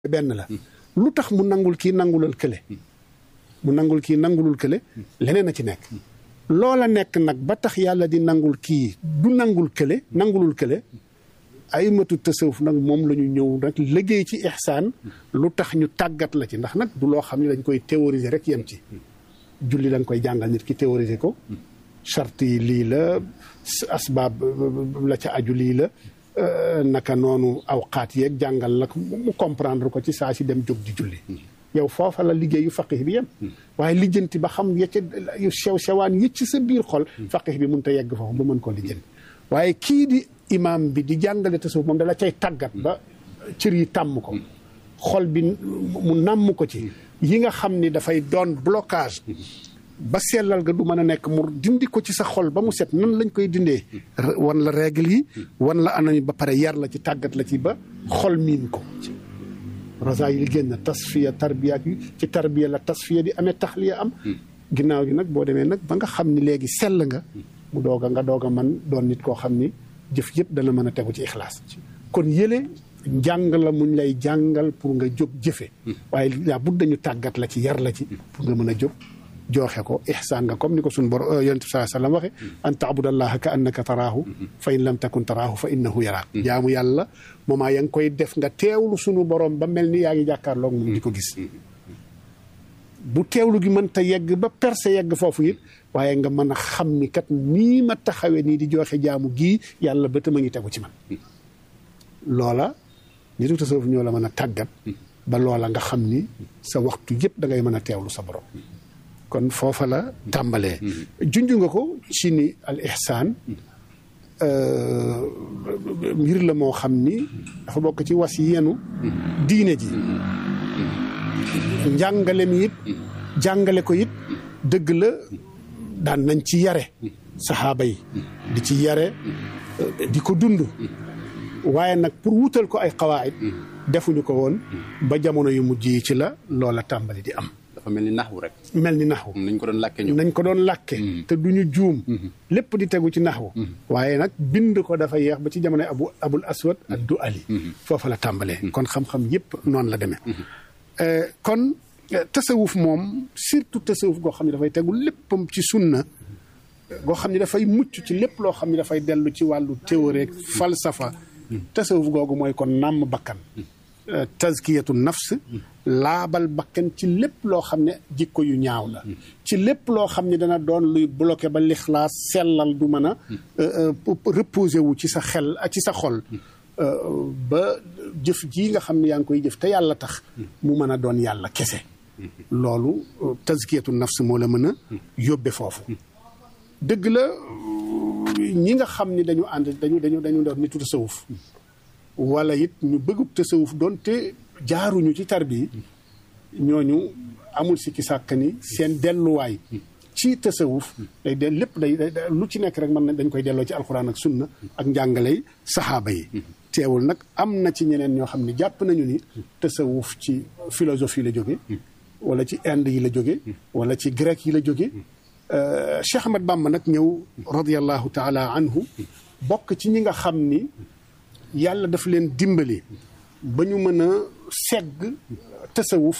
benn la lu tax mu nangul kii nangulal kële mu nangul kii nangulul kële leneen a ci nekk loola nekk nag ba tax yàlla di nangul kii du nangul kële nangulul kële ay matu tasawuf nag moom la ñu ñëw nag liggéey ci ihsaan lu tax ñu tàggat la ci ndax nag du loo xam ne dañ koy théoriser rek yem ci julli da nga koy jàngal nit ki théoriser ko charte yi lii la asbaab la ca aju lii la naka noonu awqaat yeeg jàngal la mu comprendre ko ci saa si dem jóg di julli yow foofa la liggéeyu faqih bi yem waaye lijjanti ba xam ya ca yu sew sewaan yi ci sa biir xol faqih bi mun ta yegg foofu ba mën koo lijjanti waaye kii di imam bi di jàngale tasawuf moom dala cay tàggat ba cër yi tàmm ko xol bi mu nàmm ko ci yi nga xam ni dafay doon blocage ba sellal ga du mën a nekk mu dindi ko ci sa xol ba mu set nan lañ koy dindee wan la règle yi wan la anam yi ba pare yar la ci tàggat la ci ba xol miin ko rosa yi li génn tasfiya tarbiya yi ci tarbiya la tasfiya di amee taxliya am ginnaaw gi nag boo demee nag ba nga xam ni léegi sell nga mu doog a nga doog a man doon nit koo xam ni jëf yëpp dana mën a tegu ci ixlaas kon yële njàng la muñ lay jàngal pour nga jóg jëfe waaye laa bud dañu tàggat la ci yar la ci pour nga mën a jóg jooxe ko ihsaan nga comme ni ko suñ bor yonent bi saa sallam waxe an taabudallaha ka annaka taraahu fa in lam takun taraahu fa innahu yaraak jaamu yàlla moomaa ya ngi koy def nga teewlu sunu borom ba mel ni yaa ngi jàkkaarloog moom di ko gis bu teewlu gi mën ta yegg ba perse yegg foofu it waaye nga mën a xam ni kat nii ma taxawee nii di joxe jaamu gii yàlla ba tama ngi tegu ci man loola nitu tasawuf ñoo la mën a tàggat ba loola nga xam ni sa waxtu yëpp da ngay mën a teewlu sa borom kon foofa la tàmbalee junj nga ko ci ni al ihsaan mbir la moo xam ni dafa bokk ci was yenu diine ji njàngale mi it jàngale ko it dëgg la daan nañ ci yare saxaaba yi di ci yare di ko dund waaye nag pour wutal ko ay xawaayit defuñu ko woon ba jamono yu mujj yi ci la loola tàmbali di am dafa mel ni naxwu rek. mel ni naxwu nañ ko doon làkke ñu. nañ ko doon làkke te duñu juum lépp di tegu ci naxwu waaye nag bind ko dafa yeex ba ci jamonoy abu abul aswad ak du ali foofa la tàmbalee kon xam-xam yépp noonu la demee kon tasawuf moom surtout tasawuf goo xam ne dafay tegu léppam ci sunna goo xam ne dafay mucc ci lépp loo xam ne dafay dellu ci wàllu théorie falsafa tasawuf googu mooy kon nàmm bakkan tazkiyatu nafs laabal bakkan ci lépp loo xam ne jikko yu ñaaw la ci lépp loo xam ne dana doon luy bloqué ba lixlaas sellal du mën a reposé wu ci sa xel ci sa xol ba jëf ji nga xam ne yaa ngi koy jëf te yàlla tax mu mën a doon yàlla kese loolu tazkiyatu nafs moo la mën a yóbbe foofu dëgg la ñi nga xam ni dañu ànd dañu dañu dañu doon nitu tasawuf wala it ñu bëggub tasawuf doon te jaaruñu ci tarbi ñooñu amul sikki sàkk ni seen delluwaay ci tasawuf day de lépp day lu ci nekk rek mën na dañ koy delloo ci alxuraan ak sunna ak njàngaley saxaaba yi teewul nag am na ci ñeneen ñoo xam ne jàpp nañu ni tasawuf ci philosophie la jóge wala ci Inde yi la jóge wala ci grec yi la jóge Cheikh Ahmad Bamba nag ñëw radiallahu taala anhu bokk ci ñi nga xam ni yàlla daf leen dimbali ba ñu mën a segg tasawuf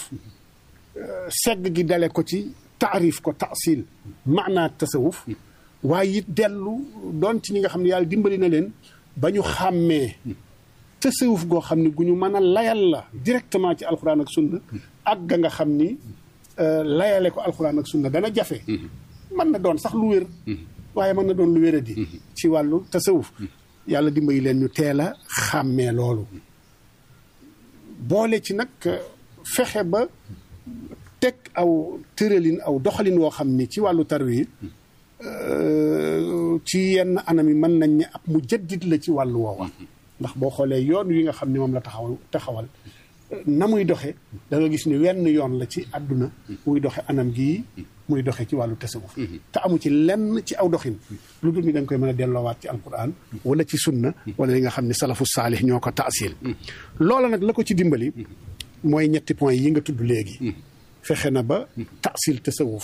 segg gi dale ko ci taarif ko taasil maanaa tasawuf waaye it dellu doon ci ñi nga xam ne yàlla dimbali na leen ba ñu xàmmee tasawuf goo xam ne gu ñu mën a layal la directement ci alxuraan ak sunna ak ga nga xam ni layale ko alxuraan ak sunna dana jafe mën na doon sax lu wér waaye mën na doon lu wéradi ci wàllu tasawuf yàlla dimbali leen ñu teel a xàmmee loolu boole ci nag fexe ba teg aw tëralin aw doxalin woo xam ni ci wàllu tarwi ci yenn anam yi mën nañ ne ab mu jaddit la ci wàllu woowa ndax boo xoolee yoon wi nga xam ni moom la taxawal taxawal na muy doxe da nga gis ni wenn yoon la ci àdduna muy doxe anam gii muy doxe ci wàllu tasawuf te amu ci lenn ci aw doxin lu dul ni da nga koy mën a delloowaat ci alquran wala ci sunna wala li nga xam ne salafu saalih ñoo ko taasil loola nag la ko ci dimbali mooy ñetti point yi nga tudd léegi fexe na ba taasil tasawuf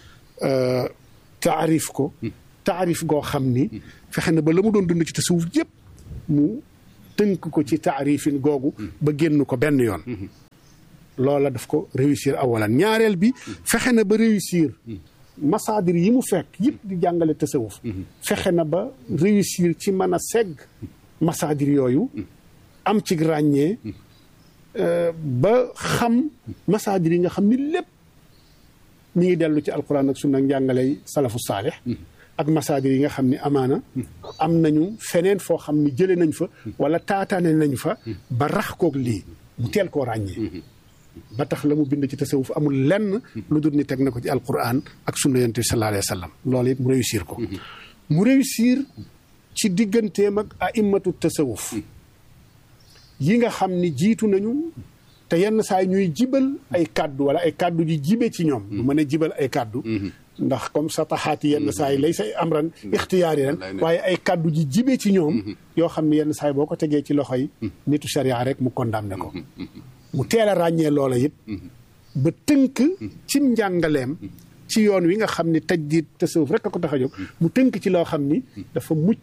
taarif ko taarif goo xam ni fexe na ba la mu doon dund ci tasawuf yëpp mu tënk ko ci taarifin googu ba génn ko benn yoon loola daf ko réussir awalan ñaareel bi fexe na ba réussir masaadir yi mu fekk yëpp di jàngale tasawuf fexe na ba réussir ci mën a segg masaadir yooyu am ci ràññee ba xam masaadir yi nga xam ni lépp mi ngi dellu ci alquran ak sunna njàngaley salafu saalix ak masaadir yi nga xam ni amaana am nañu feneen foo xam ni jële nañ fa wala taataane nañ fa ba rax koog lii mu teel koo ràññee ba tax la mu bind ci tasawuf amul lenn lu dul ni teg na ko ci alquran ak sunna yonent bi sallallahu alayhi wa sallam loolu it mu réussir ko mu réussir ci digganteem ak a'immatu tasawuf yi nga xam ni jiitu nañu te yenn saa ñuy jibal ay kàddu wala ay kàddu ji jibe ci ñoom du mën a jibal ay kàddu ndax comme sa taxaati yenn saa yi lay say amran ixtiyaari ren waaye ay kàddu ji jibe ci ñoom yoo xam ne yenn saa yi boo ko tegee ci loxo yi nitu sharia rek mu condamné ko mu teel a ràññee loola it ba tënk cim njàngaleem ci yoon wi nga xam ni tajdiid tasawuf rek a ko tax a jóg mu tënk ci loo xam ni dafa mucc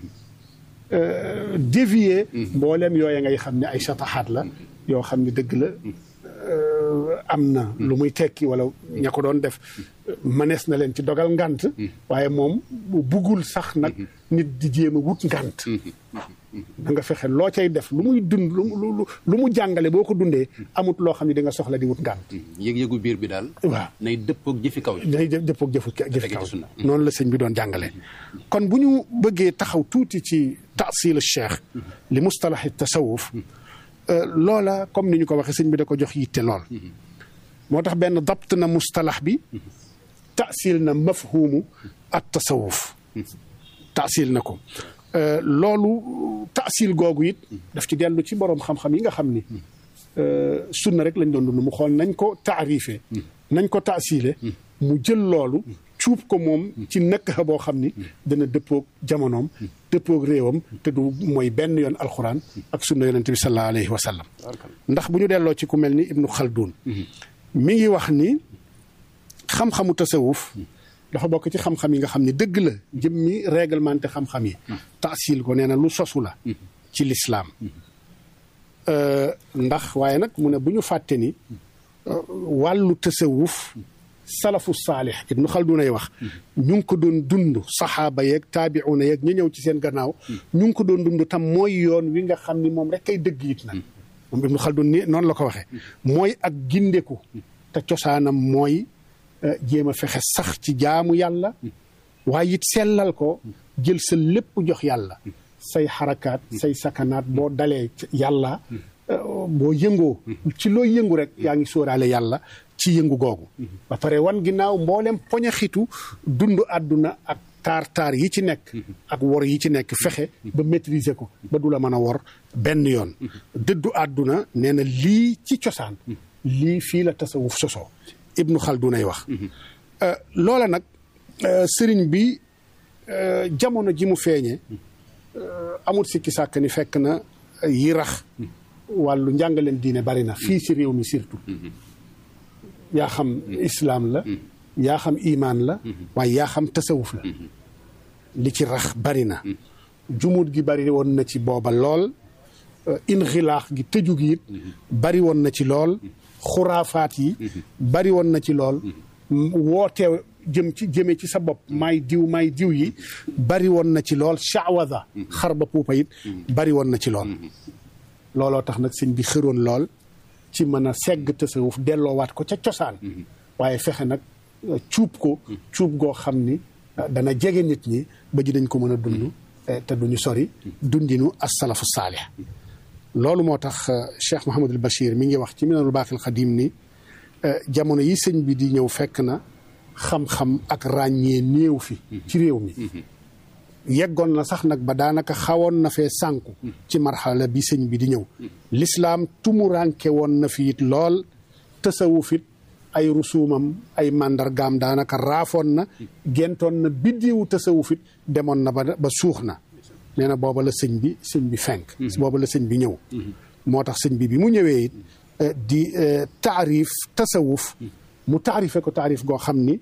dévier mbooleem yooya ngay xam ne ay sataxaat la yoo xam ni dëgg la am na lu muy tekki wala ña ko doon def mënees na leen ci dogal ngant waaye moom buggul sax nag nit di jéem a wut ngant da nga fexe loo cay def lu muy dund lu lu lu mu jàngale boo ko dundee amut loo xam ne di nga soxla di wut ngant yëg-yëgu biir bi daal waaw nay dëppoog jëfi kaw yi day dëppoog jëfu jëfi kaw sunna. noonu la sëñ bi doon jàngale kon bu ñu bëggee taxaw tuuti ci taasil cheikh li mustalahi tasawuf loola comme ni ñu ko waxee sëñ bi da ko jox yitte lool moo tax benn dabt na mustalax bi taasil na mafhumu at tasawuf taasil na ko loolu taasil googu it daf ci dellu ci boroom xam-xam yi nga xam ni sunna rek lañ doon dund mu xool nañ ko taarife nañ ko taasile mu jël loolu cuub ko moom ci nëkk boo xam ni dana dëppoog jamonoom dëppoog réewam te du mooy benn yoon alxuraan ak sunna yonente bi sallallahu alayhi wa sallam ndax bu ñu delloo ci ku mel ni ibnu xaldun mi ngi wax ni xam-xamu tasawuf dafa bokk ci xam-xam yi nga xam ni dëgg la jëmmi réglementé xam-xam yi taasil ko nee na lu sosu la ci lislaam ndax waaye nag mu ne bu ñu fàtte ni wàllu tasawuf salafu saalix ibnu xaldun ay wax ñu ngi ko doon dund saxaaba yeeg taabiuna yeeg ñu ñëw ci seen gannaaw ñu ngi ko doon dund tam mooy yoon wi nga xam ni moom rek kay dëgg it nag moom ibnu xaldun ni noonu la ko waxee mooy ak gindeku te cosaanam mooy jéem a fexe sax ci jaamu yàlla waaye it sellal ko jël sa lépp jox yàlla say xarakaat say sakanaat boo dalee yàlla boo yëngoo ci loo yëngu rek yaa ngi sóoraale yàlla ci yëngu googu ba pare wan ginnaaw mboolem poñaxitu dund àdduna ak taar taar yi ci nekk ak wor yi ci nekk fexe ba maîtriser ko ba du la mën a wor benn yoon dëddu àdduna nee na lii ci cosaan lii fii la tasawuf sosoo ibnu xaldunay wax loola nag sëriñ bi jamono ji mu feeñe amul sikki sàkk ni fekk na yi rax wàllu njàngaleen diine bari na fii ci réew mi surtout yaa xam islaam la yaa xam imaan la waaye yaa xam tasawuf la li ci rax bari na jumuut gi bari woon na ci booba lool inxilaax gi tëju gi it bari woon na ci lool xuraafaat yi bari woon na ci lool woote jëm ci jëme ci sa bopp maay diw maay diw yi bari woon na ci lool shawada xar ba puupa it bari woon na ci lool looloo tax nag sëñ bi xëroon lool ci mën a segg tasawuf delloowaat ko ca cosaan waaye fexe nag cuub ko cuub goo xam ni dana jege nit ñi ba ji dañ ko mën a dund te duñu sori dundinu as-salafu saalih loolu moo tax Cheikh Mouhamadul Bachir mi ngi wax ci Minanul Baaqil Xadim ni jamono yi sëñ bi di ñëw fekk na xam-xam ak ràññee néew fi ci réew mi yeggoon na sax nag ba daanaka xawoon na fee sànku ci marxala bi sëñ bi di ñëw lislaam tumuranke woon na fi it lool tasawuf it ay rusuumam ay màndargaam daanaka raafoon na gentoon na biddiwu tasawuf it demoon na ba ba suux na nee na booba la sëñ bi sëñ bi fenk booba la sëñ bi ñëw moo tax sëñ bi bi mu ñëwee it di taarif tasawuf mu taarife ko taarif goo xam ni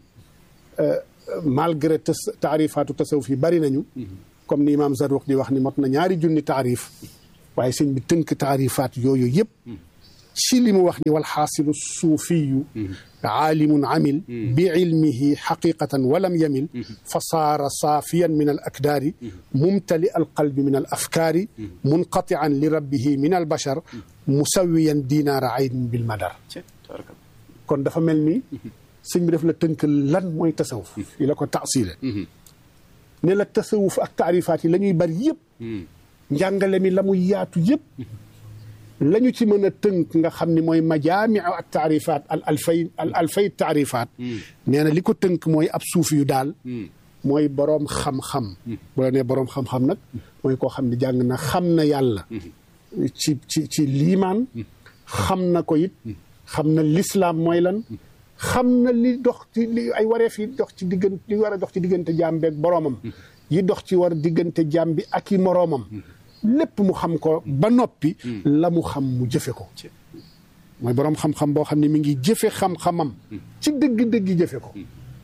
malgré taarifaatu tasawuf yi bari nañu comme ni imaam Zarruq di wax ni mot na ñaari junni taarif waaye sëñ bi tënk taarifaat yooyu yëpp ci li mu wax ni wal xaasilu suufiyu aalimun amil bi ilmihi xaqiqatan walam yamil fa saara saafiyan min al akdaari mumtali al qalbi min al afkaari munqatian li rabbihi min al bashar musawiyan dinaara ayn bil madar kon dafa mel ni sëñ bi daf la tënk lan mooy tasawuf yi la ko taasile ne la tasawuf ak taarifaat yi la ñuy bari yëpp njàngale mi la muy yaatu yëpp la ñu ci mën a tënk nga xam ni mooy majaami ak taarifaat al alfay al alfay taarifaat nee na li ko tënk mooy ab suuf yu daal mooy boroom xam-xam bu la nee boroom xam-xam nag mooy koo xam ne jàng na xam na yàlla ci ci ci liimaan xam na ko it xam na lislaam mooy lan xam na li dox ci li ay wareef yi dox ci diggante li war a dox ci diggante jaam beeg boroomam yi dox ci war diggante jaam bi ak i moroomam lépp mu xam ko ba noppi la mu xam mu jëfe ko mooy boroom xam-xam boo xam ne mi ngi jëfe xam-xamam ci dëgg-dëgg jëfe ko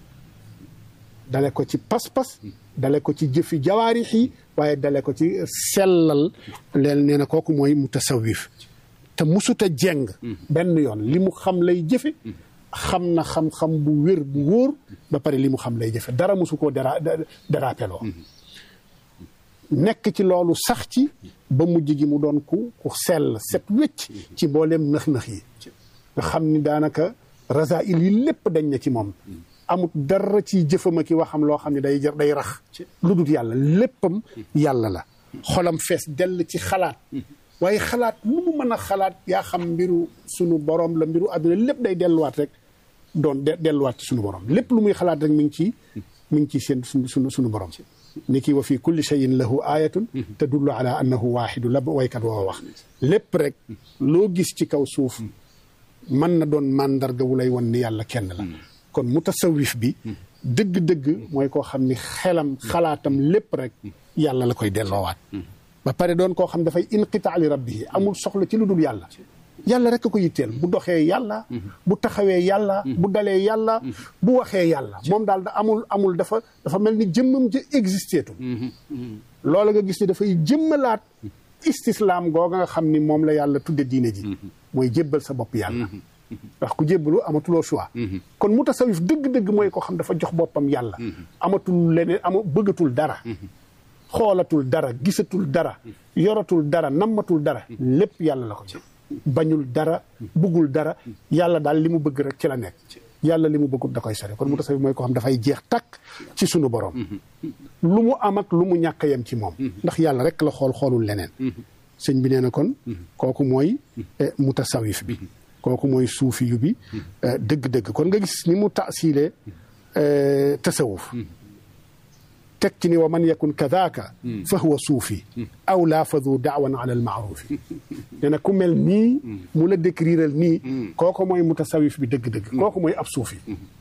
dale ko ci pas-pas dale ko ci jëfi jawaarix yi waaye dale ko ci sellal leen nee na kooku mooy mutasawif te musuta jeng benn yoon li mu xam lay jëfe xam na xam-xam bu wér bu wóor ba pare li mu xam lay jëfe dara musu koo dara darapeloo nekk ci loolu sax ci ba mujj gi mu doon ku ku sell set wécc ci mbooleem nëx-nëx yi nga xam ni daanaka rasail yi lépp dañ na ci moom amut dara ci jëfama ki waxam loo xam ne day jar day rax lu dul yàlla léppam yàlla la xolam fees dell ci xalaat waaye xalaat lu mu mën a xalaat yaa xam mbiru sunu borom la mbiru àdduna lépp day delluwaat rek doon delluwaat ci sunu borom lépp lu muy xalaat rek mi ngi ci mi ngi ci seen sunu sunu sunu borom ni kii wa fi kulli cheyin lahu ayatun tadullu ala annahu waaxidu la waykat woo wax lépp rek loo gis ci kaw suuf mën na doon màndarga wu lay won ni yàlla kenn la kon mutasawif bi dëgg-dëgg mooy koo xam ni xelam xalaatam lépp rek yàlla la koy delloowaat ba pare doon koo xam dafay inqitaa li rabbihi amul soxla ci lu dul yàlla yàlla rek a ko yitteel bu doxee yàlla bu taxawee yàlla bu dalee yàlla bu waxee yàlla moom daal da amul amul dafa dafa mel ni jëmmam ja existeetul loola nga gis ni dafay jëmmalaat istislaam googa nga xam ni moom la yàlla tudde diine ji mooy jébbal sa bopp yàlla ndax ku jébbalu amatuloo choix kon mutasawif dëgg-dëgg mooy ko xam dafa jox boppam yàlla amatul leneen ama bëggatul dara xoolatul dara gisatul dara yoratul dara nammatul dara lépp yàlla la ko jox bañul dara buggul dara yàlla daal li mu bëgg rek ci la nekk yàlla li mu bëggul da koy sori kon mutasawif mooy ko xam dafay jeex takk ci sunu borom lu mu am ak lu mu ñàkk yem ci moom ndax yàlla rek la xool xoolul leneen sëñ bi nee na kon kooku mooy mutasawif bi kooku mooy suufi yu bi dëgg-dëgg kon nga gis ni mu taasilee tasawuf teg ci ni wa man yakun kadaaka fa huwa suufi aw laa fadu daawan ala al maarufi nee na ku mel nii mu la décriral nii kooku mooy mutasawif bi dëgg-dëgg kooku mooy ab suufi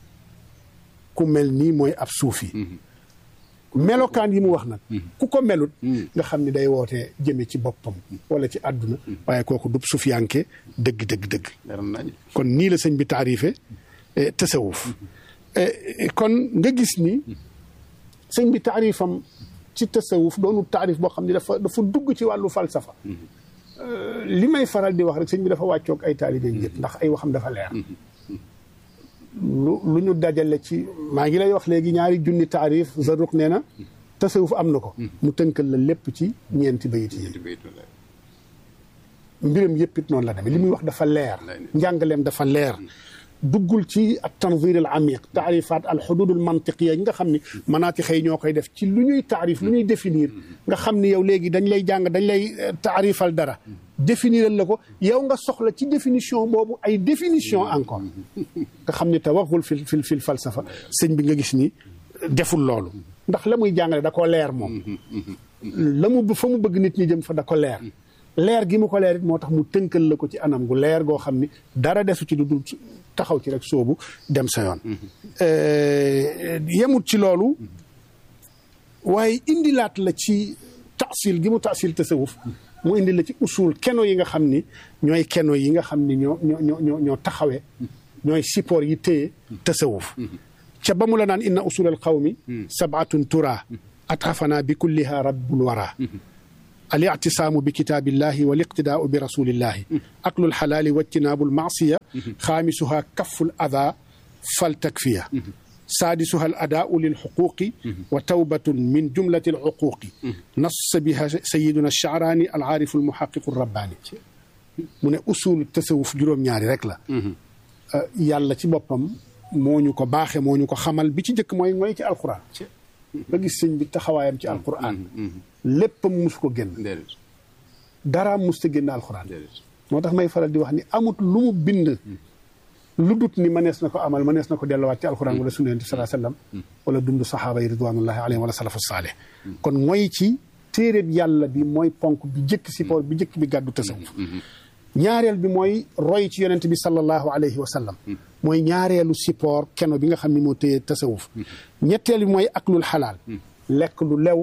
ku mel nii mooy ab suufi melokaan yi mu wax nag ku ko melut nga xam ni day wootee jëme ci boppam wala ci àdduna waaye kooku dub sufiyanke dëgg dëgg dëgg kon nii la sëñ bi taarife tasawuf kon nga gis ni sëñ bi taarifam ci tasawuf doonu taarif boo xam ne dafa dafa dugg ci wàllu falsafa li may faral di wax rek sëñ bi dafa wàccoog ay taalibe yëpp ndax ay waxam dafa leer lu lu ñu dajale ci maa ngi lay wax léegi ñaari junni taarif Zarruq nee na tasawuf am na ko mu tënkal la lépp ci ñeenti bayit yi mbiram yëpp it noonu la demee li muy wax dafa leer njàngaleem dafa leer duggul ci at tanzir al amiq taarifaat al xudud al mantiqiya yi nga xam ni manaati xëy ñoo koy def ci lu ñuy taarif lu ñuy définir nga xam ni yow léegi dañ lay jàng dañ lay taarifal dara définiral la ko yow nga soxla ci définition boobu ay définition encore nga xam ni tawaxul fi fi fil falsafa sëñ bi nga gis ni deful loolu ndax la muy jàngale da ko leer moom la mu fa mu bëgg nit ñi jëm fa da ko leer leer gi mu ko leer it moo tax mu tënkal la ko ci anam gu leer goo xam ni dara desu ci lu dul taxaw ci rek soobu dem sa yoon yemut ci loolu waaye indilaat la ci taasil gi mu taasil tasawuf mu indi la ci usul keno yi nga xam ni ñooy keno yi nga xam ni ñoo ñoo ñoo ñoo taxawee ñooy support yi téye tasawuf ca ba mu la naan inna usul al qawmi sabatun tura atafana bi kulliha rabbul wara al ictisaamu bi kitaabillahi wal iqtidaau bi rasulillahi aklul xalaali wajtinaabul maasiya xaamisuha kaful ada fal takfiya saadisuha al adaau lil xuquuqi wa tawbatun min jumlati al uquuqi nassa biha sayiduna alchaaraani al aarifu al muhaqiqu rabbaani mu ne usul tasawuf juróom-ñaari rek la yàlla ci boppam moo ñu ko baaxe moo ñu ko xamal bi ci njëkk mooy mooy ci alquran nga gis sëñ bi taxawaayam ci alquran léppam mus ko génn daraam mus ta génn alquran moo tax may faral di wax ni amut lu mu bind lu dut ni mënees na ko amal mënees na ko delluwaat ci alquran wala sunna yonent bi sallallahu alayhi wasallam wala dund saxaaba yi ridwanullahi alayhim wala salafu saalih kon mooy ci téeréeb yàlla bi mooy ponk bi jëkk si poor bi jëkk bi gàddu tasawuf ñaareel bi mooy roy ci yonent bi sallallahu alayhi wa sallam mooy ñaareelu support keno bi nga xam ne moo téye tasawuf ñetteel bi mooy aklul xalaal lekk lu lew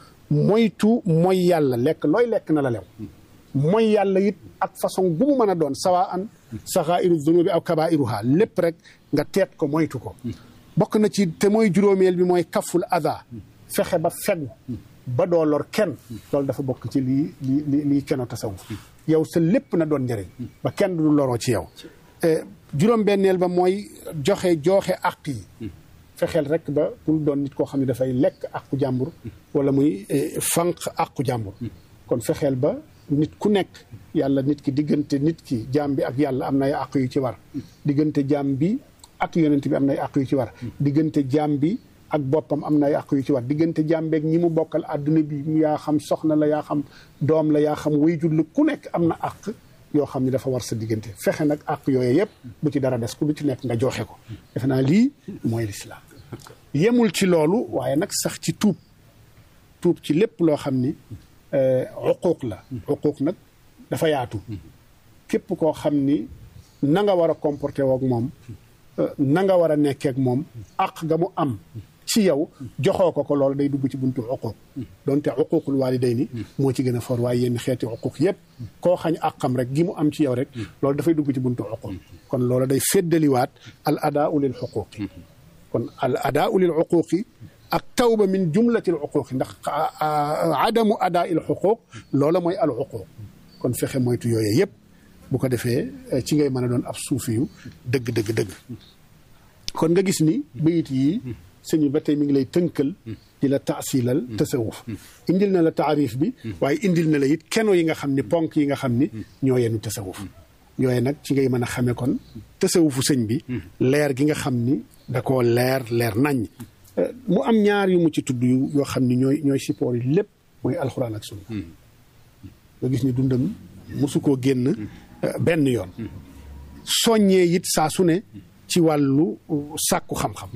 moytu mooy yàlla lekk looy lekk na la lew mooy yàlla it ak façon bu mu mën a doon sawa an saxairu dunubi aw kabairuha lépp rek nga teet ko moytu ko bokk na ci te mooy juróomeel bi mooy kaful ada fexe ba fegu ba doo lor kenn loolu dafa bokk ci lii li li lii keno tasawuf yow sa lépp na doon njëriñ ba kenn du loroo ci yow juróom-benneel ba mooy joxe jooxe àq yi fexeel rek ba pour doon nit koo xam ne dafay lekk àqu jàmbur wala muy fànq àqu jàmbur kon fexeel ba nit ku nekk yàlla nit ki diggante nit ki jaam bi ak yàlla am na ay àq yu ci war diggante jaam bi ak yonent bi am na ay àq yu ci war diggante jaam bi ak boppam am na ay àq yu ci war diggante jàmbeeg ñi mu bokkal àdduna bi yaa xam soxna la yaa xam doom la yaa xam wayjur la ku nekk am na àq yoo xam ne dafa war sa diggante fexe nag àq yooyu yëpp bu ci dara des ku lu ci nekk nga joxe ko defe naa lii mooy lislaam yemul ci loolu waaye nag sax ci tuub tuub ci lépp loo xam ni uquuq la uquuq nag dafa yaatu képp koo xam ni na nga war a comporté woog moom na nga war a nekkeek moom àq ga mu am ci yow joxoo ko ko loolu day dugg ci buntu uquuq donte uquuqul waalidayni moo ci gën a for waaye yenn xeeti uquuq yëpp koo xañ àqam rek gi mu am ci yow rek loolu dafay dugg ci buntu uquuq kon loolu day féddaliwaat al adaau lil xuquuqi kon al adaau lil xuquuqi ak tawba min jumlati al xuquuqi ndax adamu adaa il xuquuq loola mooy al xuquuq kon fexe moytu yooyu yëpp bu ko defee ci ngay mën a doon ab suufiyu dëgg dëgg dëgg kon nga gis ni bayit yi sëñ bi ba tey mi ngi lay tënkal di la taasilal tasawuf indil na la taarif bi waaye indil na la it keno yi nga xam ni ponk yi nga xam ni ñoo yenu tasawuf yooyu nag ci ngay mën a xamee kon tasawufu sëñ bi leer gi nga xam ni da koo leer leer naññ mu am ñaar yu mu ci tudd yu yoo xam ni ñooy ñooy support yi lépp mooy alxuraan ak sunna nga gis ni dundam mosu koo génn benn yoon soññee it saa su ne ci wàllu sàkku xam-xam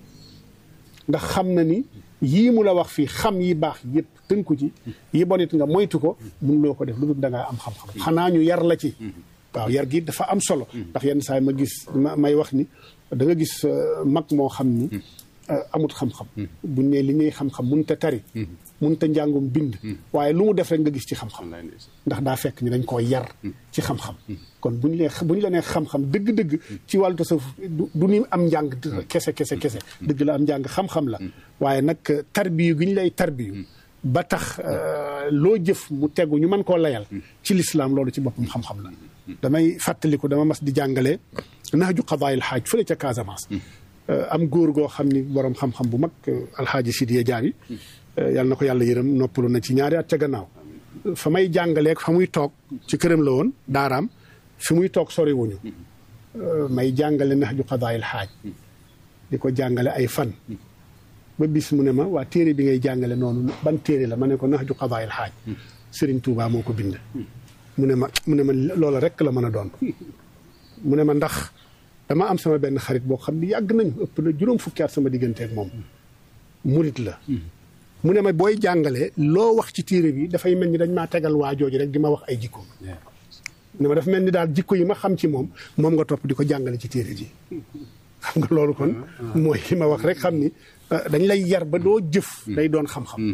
ndax xam na ni yii mu la wax fii xam yi baax yëpp tënku ci yi bon it nga moytu ko mun loo ko def lu dul da ngaa am xam-xam xanaa ñu yar la ci waaw yar gi dafa am solo ndax yenn saa yi ma gis may wax ni da nga gis mag moo xam ni amut xam-xam buñ ne li ngay xam-xam mun te tari mun te njàngum bind waaye lu mu def rek nga gis ci xam-xam ndax daa fekk ni dañ koo yar ci xam-xam kon buñ lee bu ñu la nee xam-xam dëgg-dëgg ci wàllu tasawuf du ni am njàng kese kese kese dëgg la am njàng xam-xam la waaye nag tarbiyu gi ñu lay tarbiyu ba tax loo jëf mu tegu ñu mën koo layal ci lislaam loolu ci boppam xam-xam la damay fàttaliku dama mas di jàngale naaju qadaayil xaaj fële ca Casamance am góor goo xam ni borom xam-xam bu mag alxaaji Sidiya Jaabi yàlla na ko yàlla yërëm noppalu na ci ñaari at ca gannaaw fa may jàngaleeg fa muy toog ci këram la woon daaraam fi muy toog sori wuñu may jàngale nax ju xadaayil xaaj di ko jàngale ay fan ba bis mu ne ma waa téere bi ngay jàngale noonu ban téere la ma ne ko nax ju xadaayil xaaj Sëriñ Tuubaa moo ko bind mu ne ma mu ne ma loola rek la mën a doon mu ne ma ndax dama am sama benn xarit boo xam ni yàgg nañu ëpp na juróom fukki at sama digganteeg moom murit la mu ne ma booy jàngale loo wax ci téere bi dafay mel ni dañ maa tegal waa jooju rek di ma wax ay jikko ne ma dafa mel ni daal jikko yi ma xam ci moom moom nga topp di ko jàngale ci téere ji xam nga loolu kon mooy li ma wax rek xam ni dañ lay yar ba doo jëf day doon xam-xam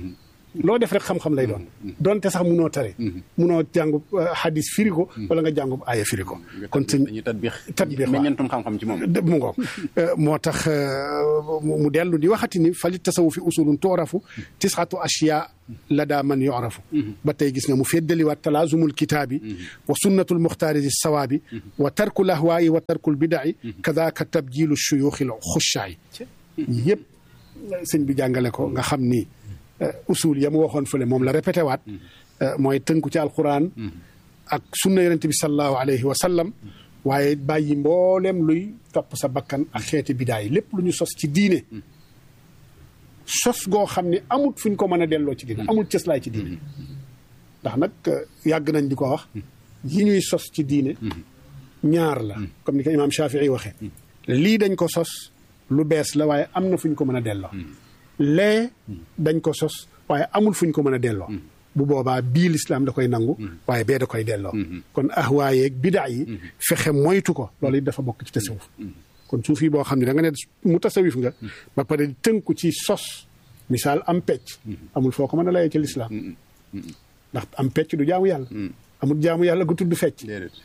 loo def rek xam-xam lay doon donte sax munoo tare munoo jàngub hadis firi ko wala nga jàngub aaya firi ko kon sëñ dañuy tatbiix tatbiix waaw meññeentum xam-xam ci moom mu ngoog moo tax mu dellu di waxati ni fali tasawu fi usulun toorafu tisxatu ashiya la daa man yorafu ba tey gis nga mu feddaliwaat talaazumul kitaabi wa sunnatul muxtaari di sawaabi wa tarkul ahwaayi wa tarkul bidaci kadaaka tabjilu shuyuuxil xushaayi yëpp sëñ bi jàngale ko nga xam ni usul ya mu waxoon fële moom la répété waat mooy tënku ci alquran ak sunna yonent bi sallallahu alayhi wa sallam waaye bàyyi mboolem luy topp sa bakkan ak xeeti bidaay lépp lu ñu sos ci diine sos goo xam ne amut fuñ ko mën a delloo ci diine amul cëslaay ci diine ndax nag yàgg nañ di ko wax yi ñuy sos ci diine ñaar la comme ni ko imaam Shafii waxee lii dañ ko sos lu bees la waaye am na fuñ ko mën a delloo lee dañ ko sos waaye amul fuñ ko mën a delloo bu boobaa bii lislaam da koy nangu waaye bee da koy delloo kon ahwaayeeg bidaa yi fexe moytu ko loolu it dafa bokk ci tasawuf kon suuf yi boo xam ne da nga ne mu tasawif nga ba pare di tënku ci sos misaal am pecc amul foo ko mën a layee ci lislaam ndax am pecc du jaamu yàlla amul jaamu yàlla gu tudd fecc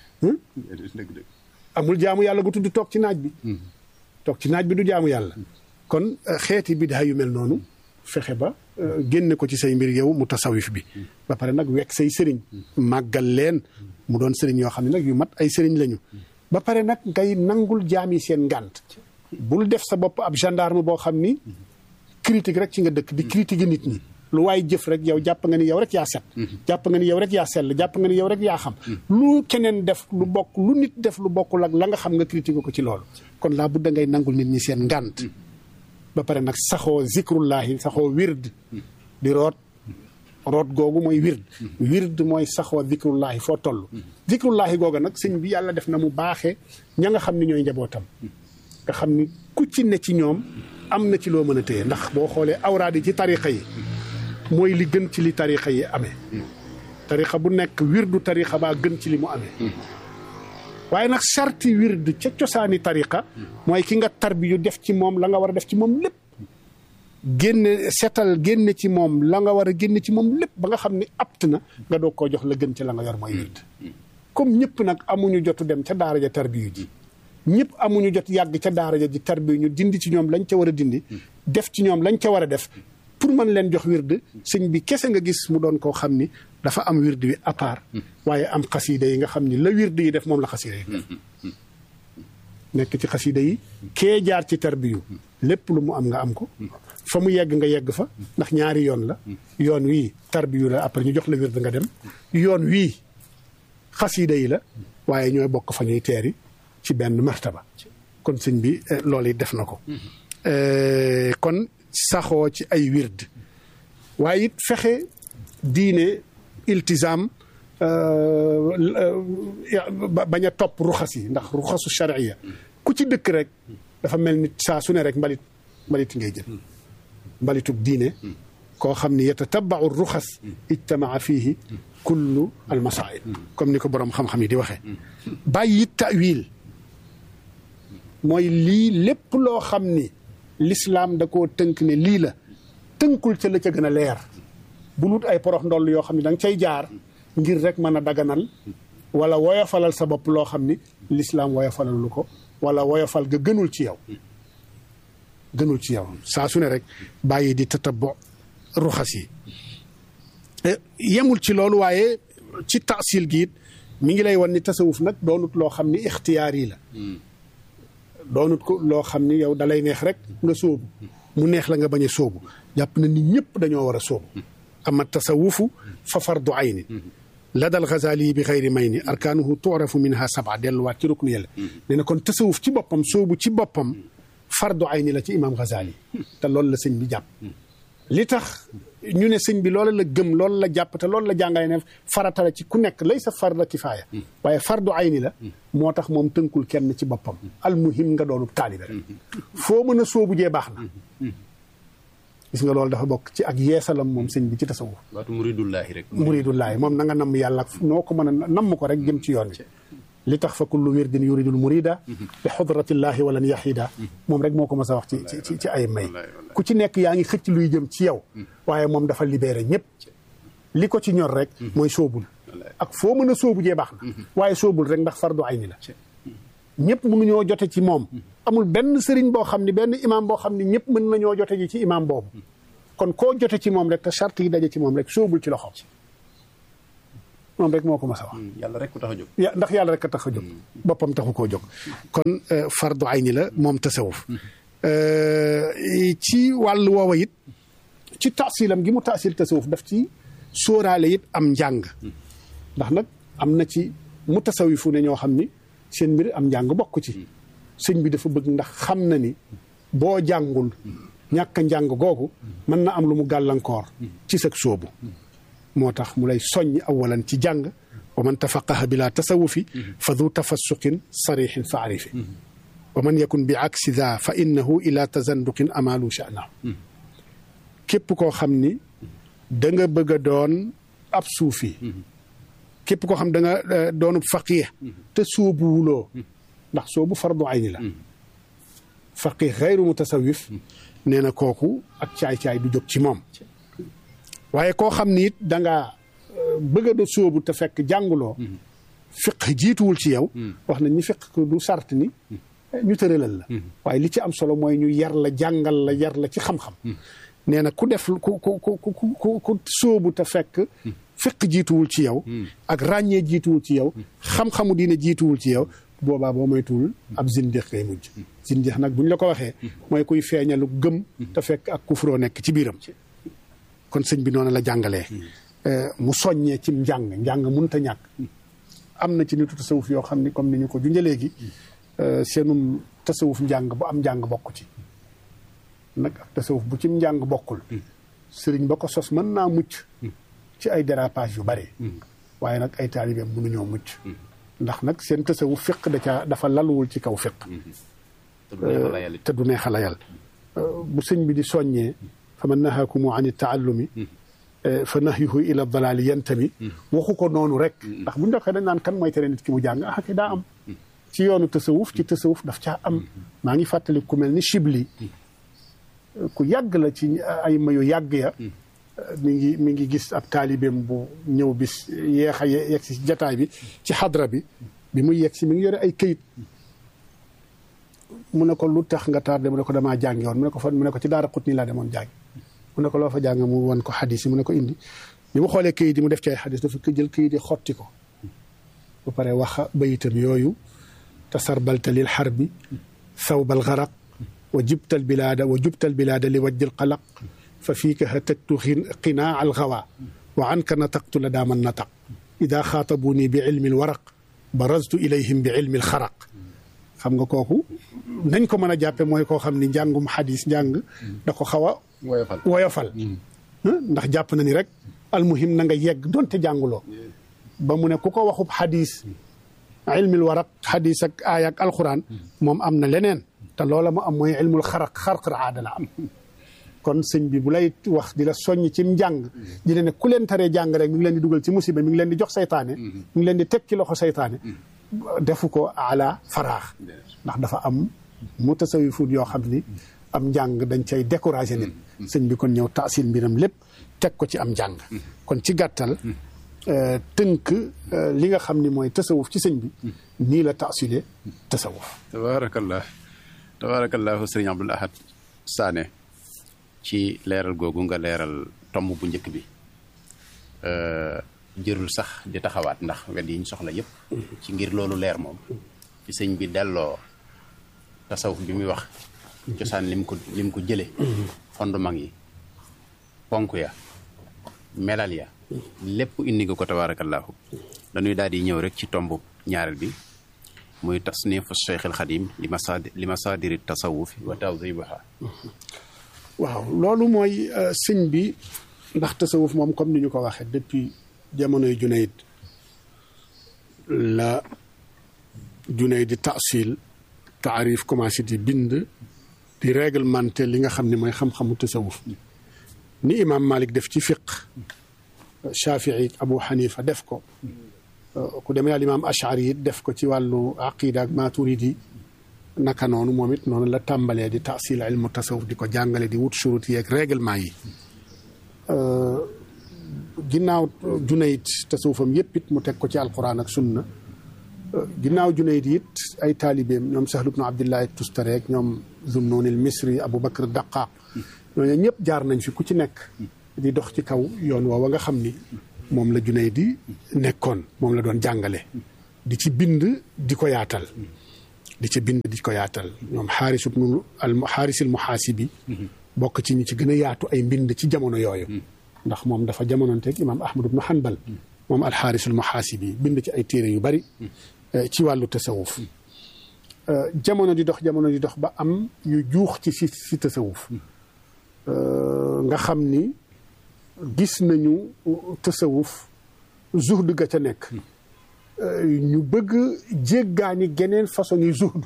amul jaamu yàlla gu tudd toog ci naaj bi toog ci naaj bi du jaamu yàlla kon xeeti bidaa yu mel noonu fexe ba génne ko ci say mbir yow mu tasawif bi ba pare nag wekk say sëriñ màggal leen mu doon sëriñ yoo xam ne nag yu mat ay sëriñ lañu ba pare nag ngay nangul jaam yi seen ngànt bul def sa bopp ab gendarme boo xam ni critique rek ci nga dëkk di critiquer nit ñi lu waay jëf rek yow jàpp nga ni yow rek yaa set jàpp nga ni yow rek yaa sell jàpp nga ni yow rek yaa xam lu keneen def lu bokk lu nit def lu bokkul ak la nga xam nga critiquer ko ci loolu kon laa budda ngay nangul nit ñi seen ngànt ba pare nag saxoo zikrullahi saxoo wird di root root googu mooy wird wird mooy saxoo zikrullahi foo toll zikrullahi googa nag sëñ bi yàlla def na mu baaxee ña nga xam ni ñooy njabootam nga xam ni ku ci ne ci ñoom am na ci loo mën a téye ndax boo xoolee awraad yi ci tariqa yi mooy li gën ci li tariqa yi amee tariqa bu nekk wirdu tariqa baa gën ci li mu amee waaye nag sarti wird ca cosaani tariqa mooy ki nga tarbiyu def ci moom la nga war a def ci moom lépp génne setal génne ci moom la nga war a génne ci moom lépp ba nga xam ni apt na nga doog koo jox la gën ci la nga yor mooy wird comme ñëpp nag amuñu jotu dem ca daara ja tarbiyu ji ñëpp amuñu jot yàgg ca daara ja ji tarbiyu ñu dindi ci ñoom lañ ca war a dindi def ci ñoom lañ ca war a def pour mën leen jox wird sëñ bi kese nga gis mu doon koo xam ni dafa am wird wi à part waaye am xasiida yi nga xam ni la wird yi def moom la xasiida yi def nekk ci xasiida yi kee jaar ci tarbiyu lépp lu mu am nga am ko fa mu yegg nga yegg fa ndax ñaari yoon la yoon wii tarbiyu la après ñu jox la wird nga dem yoon wii xasiida yi la waaye ñooy bokk fa ñuy teeri ci benn martaba kon sëñ bi loolu it def na ko kon saxoo ci ay wird waaye it fexe diine iltizaam bañ a topp ruxas yi ndax ruxasu charia ku ci dëkk rek dafa mel ni saa su ne rek mbalit mbalit ngay jël mbalitug diine koo xam ni yatatabau ruxas ijtamaa fiihi kullu almasail comme ni ko boroom xam-xam yi di waxee bàyyi tawil mooy lii lépp loo xam ni lislaam da koo tënk ne lii la tënkul ca la ca gën a leer bu lut ay porox ndoll yoo xam ne da nga cay jaar ngir rek mën a daganal wala woyofalal sa bopp loo xam ni lislaam woyofalal lu ko wala woyofal ga gënul ci yow gënul ci yow saa su ne rek bàyyi di tatabo ruxas yi yemul ci loolu waaye ci taasil gi it mi ngi lay wan ni tasawuf nag doonut loo xam ni ixtiyaar yi la doonut ko loo xam ni yow dalay neex rek nga sóobu mu neex la nga bañ a sóobu jàpp na nit ñëpp dañoo war a sóobu ama tasawufu fa fardu ayni la dal Ghazali bi xayri may ni arkaanuhu tuurafu minha saba delluwaat ci ruknu yàlla nee na kon tasawuf ci boppam sóobu ci boppam fardu ayni la ci imam Ghazali te loolu la sëñ bi jàpp li tax ñu ne sëñ bi loolu la gëm loolu la jàpp te loolu la jàngale ne farata la ci ku nekk lay sa farda kifaaya waaye fardu ayni la moo tax moom tënkul kenn ci boppam almuhim nga doonub taalibe rek foo mën a sóobu jee baax na gis nga loolu dafa bokk ci ak yeesalam moom sëñ bi ci tasawuf waatu muridullaahi rek muridullaahi moom na nga namm yàlla noo ko mën a namm ko rek jëm ci yoon wi li tax fa kullu wirdin yuridul murida bi xudratillahi walan yaxida moom rek moo ko mës a wax ci ci ci ay may ku ci nekk yaa ngi xëcc luy jëm ci yow waaye moom dafa libéré ñëpp li ko ci ñor rek mooy soobul ak foo mën a soobu jee baax na waaye soobul rek ndax fardu ayni la ñëpp mënuñoo jote ci moom amul benn sëriñ boo xam ni benn imaam boo xam ni ñëpp mën nañoo jote ji ci imaam boobu kon koo jote ci moom rek te charte yi daje ci moom rek soobul ci loxo moom rek moo ko mas a wax yàlla rek ku tax a jóg ya ndax yàlla rek a tax a jóg boppam taxu koo jóg kon fardu ayni la moom tasawuf ci wàllu woowa it ci taasilam gi mu taasil tasawuf daf ci sóoraale it am njàng ndax nag am na ci mu tasawifu ne ñoo xam ni seen mbir am njàng bokk ci sëñ bi dafa bëgg ndax xam na ni boo jàngul ñàkk njàng googu mën na am lu mu gàllankoor ci sag sóobu moo tax mu lay soññ awalan ci jàng wa man tafaqaha bila tasawufi fa du tafassuqin sarixin fa arifi wa man yakun bi aksi da fa innahu ila tazanduqin amalu sha'nahu képp koo xam ni da nga bëgg a doon ab suufi képp koo xam da nga doonub faqih te sóobuwuloo ndax soobu fardu ayni la faqih xayru mutasawif nee na kooku ak caay-caay du jóg ci moom waaye koo xam ni it da nga bëgg a do sóobu te fekk jànguloo fiq jiituwul ci yow wax nañ ni fiq du sart ni ñu tëralal la waaye li ci am solo mooy ñu yar la jàngal la yar la ci xam-xam nee na ku def ku ku ku ku ku sóobu te fekk fiq jiituwul ci yow ak ràññee jiituwul ci yow xam-xamu diine jiituwul ci yow boobaa boo moytuwul ab zindiq ngay mujj zindiq nag buñ la ko waxee mooy kuy feeñalu gëm te fekk ak kufroo nekk ci biiram kon sëñ bi noonu la jàngalee mu soññee ci njàng njàng mënut a ñàkk am na ci nitu tasawuf yoo xam ni comme ni ñu ko junjee léegi seenum tasawuf njàng bu am njàng bokk ci nag ak tasawuf bu ci njàng bokkul sëriñ ba ko sos mën naa mucc ci ay dérapage yu bari waaye nag ay taalibeem mënuñoo mucc ndax nag seen tasawuf fiq da caa dafa laluwul ci kaw fiq te du neex a layal bu sëñ bi di soññee fa man nahaakumu an taallumi fa nahyuhu ila dalaali yantami waxu ko noonu rek ndax bu ñu doxee dañ naan kan mooy tere nit ki mu jàng ah kay daa am ci yoonu tasawuf ci tasawuf daf caa am maa ngi fàttali ku mel ni Chibli ku yàgg la ci ay mayu yàgg ya mi ngi mi ngi gis ab taalibeem bu ñëw bis yeex a yegg si jataay bi ci xadra bi bi muy yegg si mi ngi yore ay këyit mu ne ko lu tax nga tardé mu ne ko damaa jàngi woon mu ne ko fan mu ne ko ci daara xut nii laa demoon jàngi mu ne ko loo fa jàng mu won ko xadis yi mu ne ko indi bi mu xoolee këyit yi mu def ci ay xadis dafa ko jël këyit yi xotti ko bu pare wax bayitam yooyu tasarbalta lil xarbi thawbal garaq wa jibtal bilaada wa jubtal bilaada li wajjil qalaq fa fiika hataktu qinaa al gawa wa anka nataqtu la daaman nataq ida xaatabuni bi ilmi al waraq baraztu ilayhim bi ilmi al xaraq xam nga kooku nañ ko mën a jàppe mooy koo xam ni njàngum xadis njàng da ko xaw a woyofal ndax jàpp na ni rek almuhim na nga yegg donte jànguloo ba mu ne ku ko waxub xadis ilmil waraq xadis ak aaya ak alquran moom am na leneen te loola mu am mooy ilmul xaraq xarqar aada la am kon sëñ bi bu lay wax di la soññ ci njàng di ne ku leen taree jàng rek mi ngi leen di dugal ci musiba mi ngi leen di jox saytaane mi ngi leen di teg ci loxo saytaane defu ko ala faraax ndax dafa am mu tasawifut yoo xam ni am njàng dañ cay découragé nit sëñ bi kon ñëw taasil mbiram lépp teg ko ci am njàng kon ci gàttal tënk li nga xam ni mooy tasawuf ci sëñ bi nii la taasile tasawuf tabaarakallah tabaarakallahu sëriñ Abdul Ahad Sané ci leeral googu nga leeral tomb bu njëkk bi jërul sax di taxawaat ndax wet yi ñu soxla yëpp ci ngir loolu leer moom ci sëñ bi delloo tasawuf bi muy wax cosaan lim ko lim ko jële fondement yi ponk ya melal ya lépp indi nga ko tabaarakallaahu dañuy daal di ñëw rek ci tomb ñaareel bi muy tasnifu cheikh al xadim li masaadi li masaadiri tasawuf wa tawdibuha waaw loolu mooy sëñ bi ndax tasawuf moom comme ni ñu ko waxee depuis jamonoy Junayd la Junayd di taasil taarif commencé di bind di réglementé li nga xam ne mooy xam-xamu tasawuf ni imaam Malik def ci fiq Shafii Abu Hanifa def ko ku demee al imaam Ashari it def ko ci wàllu aqida ak maturidi naka noonu moom it noonu la tàmbalee di taasil ilmu tasawuf di ko jàngale di wut shurut yi ak règlement yi ginnaaw Junayd tasawufam yëpp it mu teg ko ci alquran ak sunna ginnaaw Junayd it ay taalibeem ñoom Sahlu bnu Abdillahi Tustari ak ñoom Zunnun al Misri Abu Bakr Daqaq ñooñu ñëpp jaar nañ fi ku ci nekk di dox ci kaw yoon woowa nga xam ni moom la Junayd di nekkoon moom la doon jàngale di ci bind di ko yaatal di ci bind di ko yaatal ñoom xaaris ibnu al xaaris al muhaasibi bokk ci ñi ci gën a yaatu ay mbind ci jamono yooyu ndax moom dafa jamononteeg imaam ahmad ibnu hanbal moom al xaaris al muhaasibi bind ci ay téere yu bari ci wàllu tasawuf jamono di dox jamono di dox ba am yu juux ci si si tasawuf nga xam ni gis nañu tasawuf zuhd ga ca nekk ñu bëgg jéggaani geneen façon yi zuhd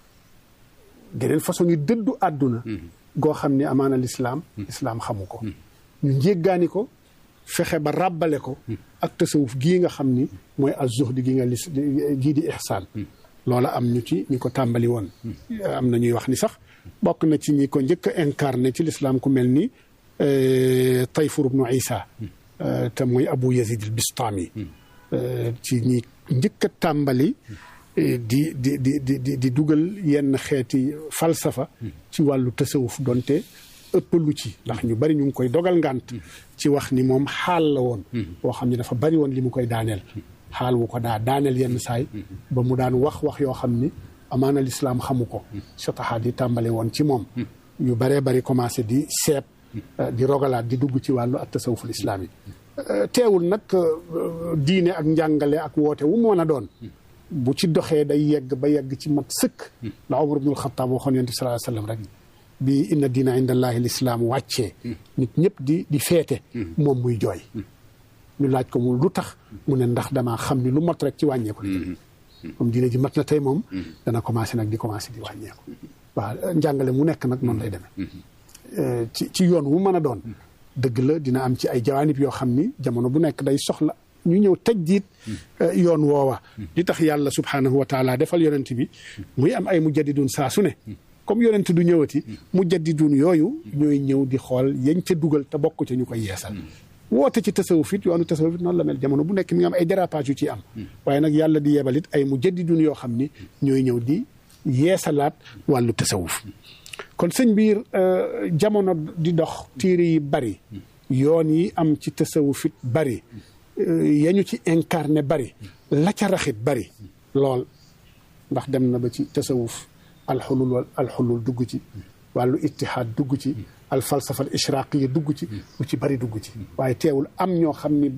geneen façon yi dëddu àdduna goo xam ni amaana lislaam lislaam xamu ko ñu jéggaani ko fexe ba ràbbale ko ak tasawuf gii nga xam ni mooy az zuhd gi nga lis gii di ihsaan loola am ñu ci ñi ko tàmbali woon am na ñuy wax ni sax bokk na ci ñi ko njëkk a incarné ci lislaam ku mel ni Tayfur ibnu Isa te mooy Abu Yazid al Bistami ci ñi njëkk a tàmbali di di di di di dugal yenn xeeti falsafa ci wàllu tasawuf donte ëppalu ci ndax ñu bari ñu ngi koy dogal ngànt ci wax ni moom xaal la woon boo xam ne dafa bari woon li mu koy daaneel xaal wu ko daa daaneel yenn saay ba mu daan wax wax yoo xam ni amaana lislaam xamu ko sotaxaat yi tàmbale woon ci moom yu baree bari commencé di seet di rogalaat di dugg ci wàllu ak tasawuful islaam yi teewul nag diine ak njàngale ak woote wu mu mën a doon bu ci doxee day yegg ba yegg ci mat sëkk la Umar ibnul Xattaab waxoon yonent bi sallallahu alayhi wasallam rek bi inna diina inda allahi lislaam wàccee nit ñëpp di di feete moom muy jooy ñu laaj ko mu lu tax mu ne ndax damaa xam ni lu mot rek ci wàññeeku comme diine ji mat na tey moom dana commencé nag di commencé di wàññeeku waaw njàngale mu nekk nag noonu lay demee ci ci yoon wu mën a doon dëgg la dina am ci ay jawaanib yoo xam ni jamono bu nekk day soxla ñu ñëw tajdiid yoon woowa li tax yàlla subhaanahu wa taala defal yonent bi muy am ay mujaddidun saa su ne comme yonent du ñëwati mujaddidun yooyu ñooy ñëw di xool yañ ca dugal te bokk ca ñu koy yeesal woote ci tasawuf it yoonu tasawuf it noonu la mel jamono bu nekk mi nga am ay dérapage yu ci am waaye nag yàlla di yebal it ay mujaddidun yoo xam ni ñooy ñëw di yeesalaat wàllu tasawuf kon sëñ biir jamono di dox téere yi bari yoon yi am ci tasawuf it bari yañu ci incarné bari la ca raxit bari lool ndax dem na ba ci tasawuf alxulul wal alxulul dugg ci wàllu ittihaad dugg ci al falsafa al ishraqiya dugg ci lu ci bari dugg ci waaye teewul am ñoo xam ni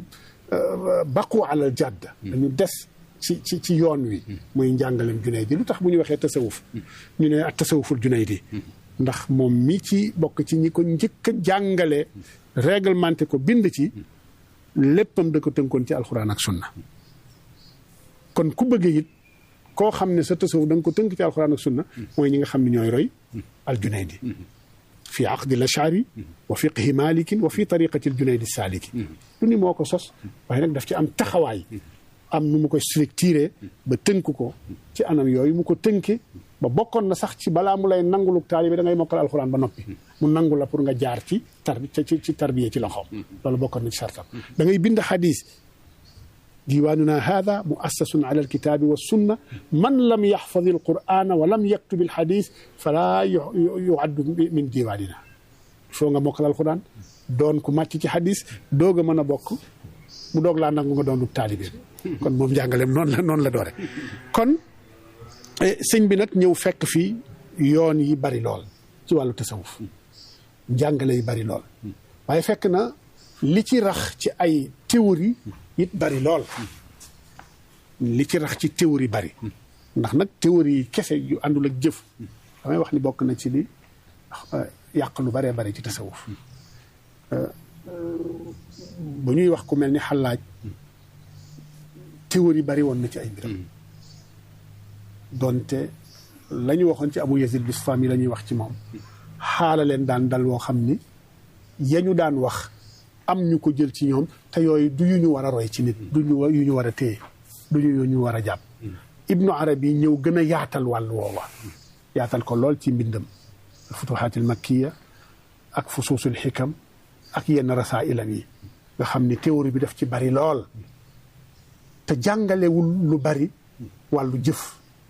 baqu alal jadd dañu des ci ci ci yoon wi muy njàngalem Junayd lu tax bu ñu waxee tasawuf ñu ne ak tasawuful Junayd ndax moom mi ci bokk ci ñi ko njëkk a jàngale réglementé ko bind ci léppam da ko tënkoon ci alxuraan ak sunna kon ku bëgg it koo xam ne sa tasawuf da nga ko tënk ci alxuraan ak sunna mooy ñi nga xam ne ñooy roy al Junaydi fi aqdi l ashari wa fiqhi malikin wa fi tariqati al Junaydi saliki du ni moo ko sos waaye nag daf ci am taxawaay am nu mu koy structuré ba tënk ko ci anam yooyu mu ko tënke ba bokkoon na sax ci balaa mu lay nanguluk taalibe da ngay mokkal alxuraan ba noppi mu nangu la pour nga jaar ci tarbi ci ci tarbiye ci loxoom loolu bokkoon na ci sartam da ngay bind xadis diiwaanuna hada muassasun ala alkitaabi wa sunna man lam yaxfadi alqur'ana wa lam yaktub alxadis fala yuaddu min diiwaanina foo nga mokkal alxuraan doon ku màcc ci xadis doog a mën a bokk mu doog laa nangu nga doon taalibe kon moom njàngaleem noonu la noonu la doore kon sëñ bi nag ñëw fekk fii yoon yi bari lool ci wàllu tasawuf njàngale yi bari lool waaye fekk na li ci rax ci ay théorie it bari lool li ci rax ci théorie bari ndax nag théorie yi kese yu àndul ak jëf damay wax ni bokk na ci li yàq lu baree bari ci tasawuf bu ñuy wax ku mel ni xalaaj théorie bari woon na ci ay mbiram donte la ñu waxoon ci Abu Yazid Bistami la ñuy wax ci moom xaala leen daan dal woo xam ni yañu daan wax am ñu ko jël ci ñoom te yooyu du yu ñu war a roy ci nit du ñu yu ñu war a téye du ñu ñu war a jàpp ibnu arabi ñëw gën a yaatal wàll woowa yaatal ko lool ci mbindam futuhaatil makkiya ak fusuusul xikam ak yenn rasailam yi nga xam ni théorie bi daf ci bari lool te jàngalewul lu bari wàllu jëf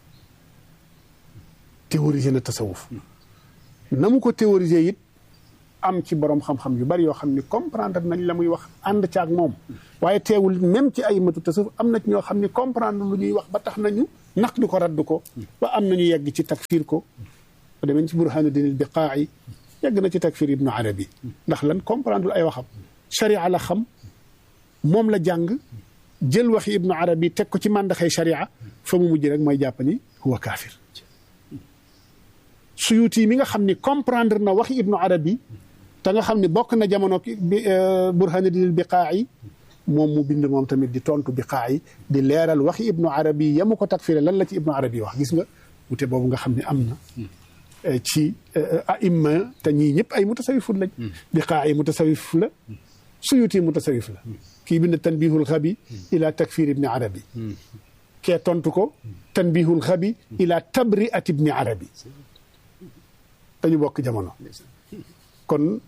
théorisé na tasawuf na mu ko théorisé it am ci borom xam-xam yu bari yoo xam ni comprendre nañ la muy wax ànd ca ak moom waaye teewul même ci ay matu tasawuf am na ci ñoo xam ni comprendre lu ñuy wax ba tax nañu naq du ko radd ko ba am nañu yegg ci takfir ko ba demeen ci burhanuddin al biqaa'i yegg na ci takfir ibnu arabi ndax lan comprendre ay waxam sharia la xam moom la jàng jël waxi ibnu arabi teg ko ci màndaxay sharia fa mu mujj rek mooy jàpp ni huwa kaafir suyuti mi nga xam ni comprendre na waxi ibnu arabi te nga xam ni bokk na jamono bi burhanuddin biqaa'i moom mu bind moom tamit di tontu biqaa'i di leeral waxi ibnu arabi yamu ko takfire lan la ci ibnu arabi wax gis nga wute boobu nga xam ne am na ci aimma te ñii ñëpp ay mutasawifut lañ biqaa'i mutasawif la suyuti mutasawif la kii bind tanbihul xabi ila takfir ibni arabi kee tontu ko tanbihul xabi ila tabriat ibni arabi dañu bokk jamono kon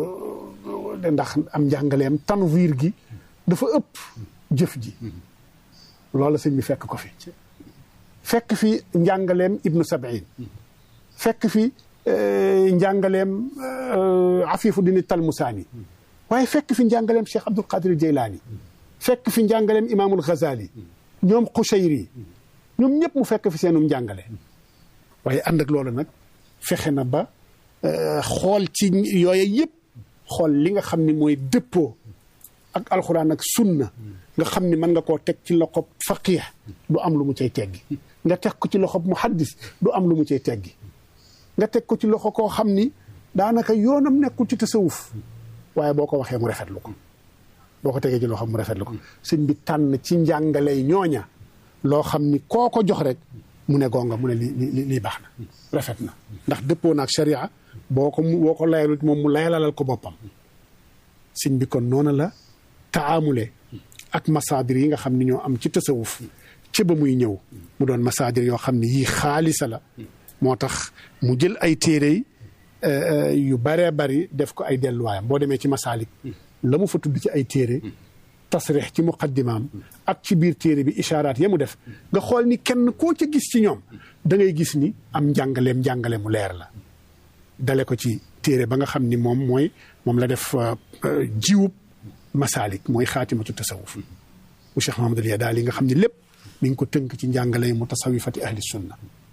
ndax am njàngaleem tanwiir gi dafa ëpp jëf ji loola sëñ bi fekk ko fi fekk fi njàngaleem ibnu sabiin fekk fi njàngaleem afifu dini talmusaani waaye fekk fi njàngaleem cheikh abdul qadir jeylaani fekk fi njàngaleem imaamul ghazali ñoom xushayri ñoom ñëpp mu fekk fi seenum njàngale waaye ànd ak loolu nag fexe na ba xool ci yooye yëpp xool li nga xam ni mooy dëppoo ak alxuraan ak sunna nga xam ni mën nga koo teg ci loxob faqih du am lu mu cay teggi nga teg ko ci loxob muhaddis du am lu mu cay teggi nga teg ko ci loxo koo xam ni daanaka yoonam nekkul ci tasawuf waaye boo ko waxee mu rafetlu ko boo ko tegee ci loxob mu rafetlu ko sëñ bi tànn ci njàngaley ñooña loo xam ni koo ko jox rek mu ne gonga mu ne li li lii baax na rafet na ndax dëppoo naag sharia boo ko boo ko layalut moom mu layalalal ko boppam sëñ bi kon noonu la taamule ak masaadir yi nga xam ni ñoo am ci tasawuf ci ba muy ñëw mu doon masaadir yoo xam ni yii xaalisa la moo tax mu jël ay téere yu baree bari def ko ay delluwaayam boo demee ci masaalik la mu fa tudd ci ay téere tasrix ci muqaddimaam ak ci biir téere bi ishaaraat ya mu def nga xool ni kenn koo ca gis ci ñoom da ngay gis ni am njàngaleem njàngale mu leer la dale ko ci téere ba nga xam ni moom mooy moom la def jiwub masaalik mooy xaatimatu tasawuf bu Cheikh Mahamadul Yadaali nga xam ni lépp mi ngi ko tënk ci njàngale mu tasawifati ahli sunna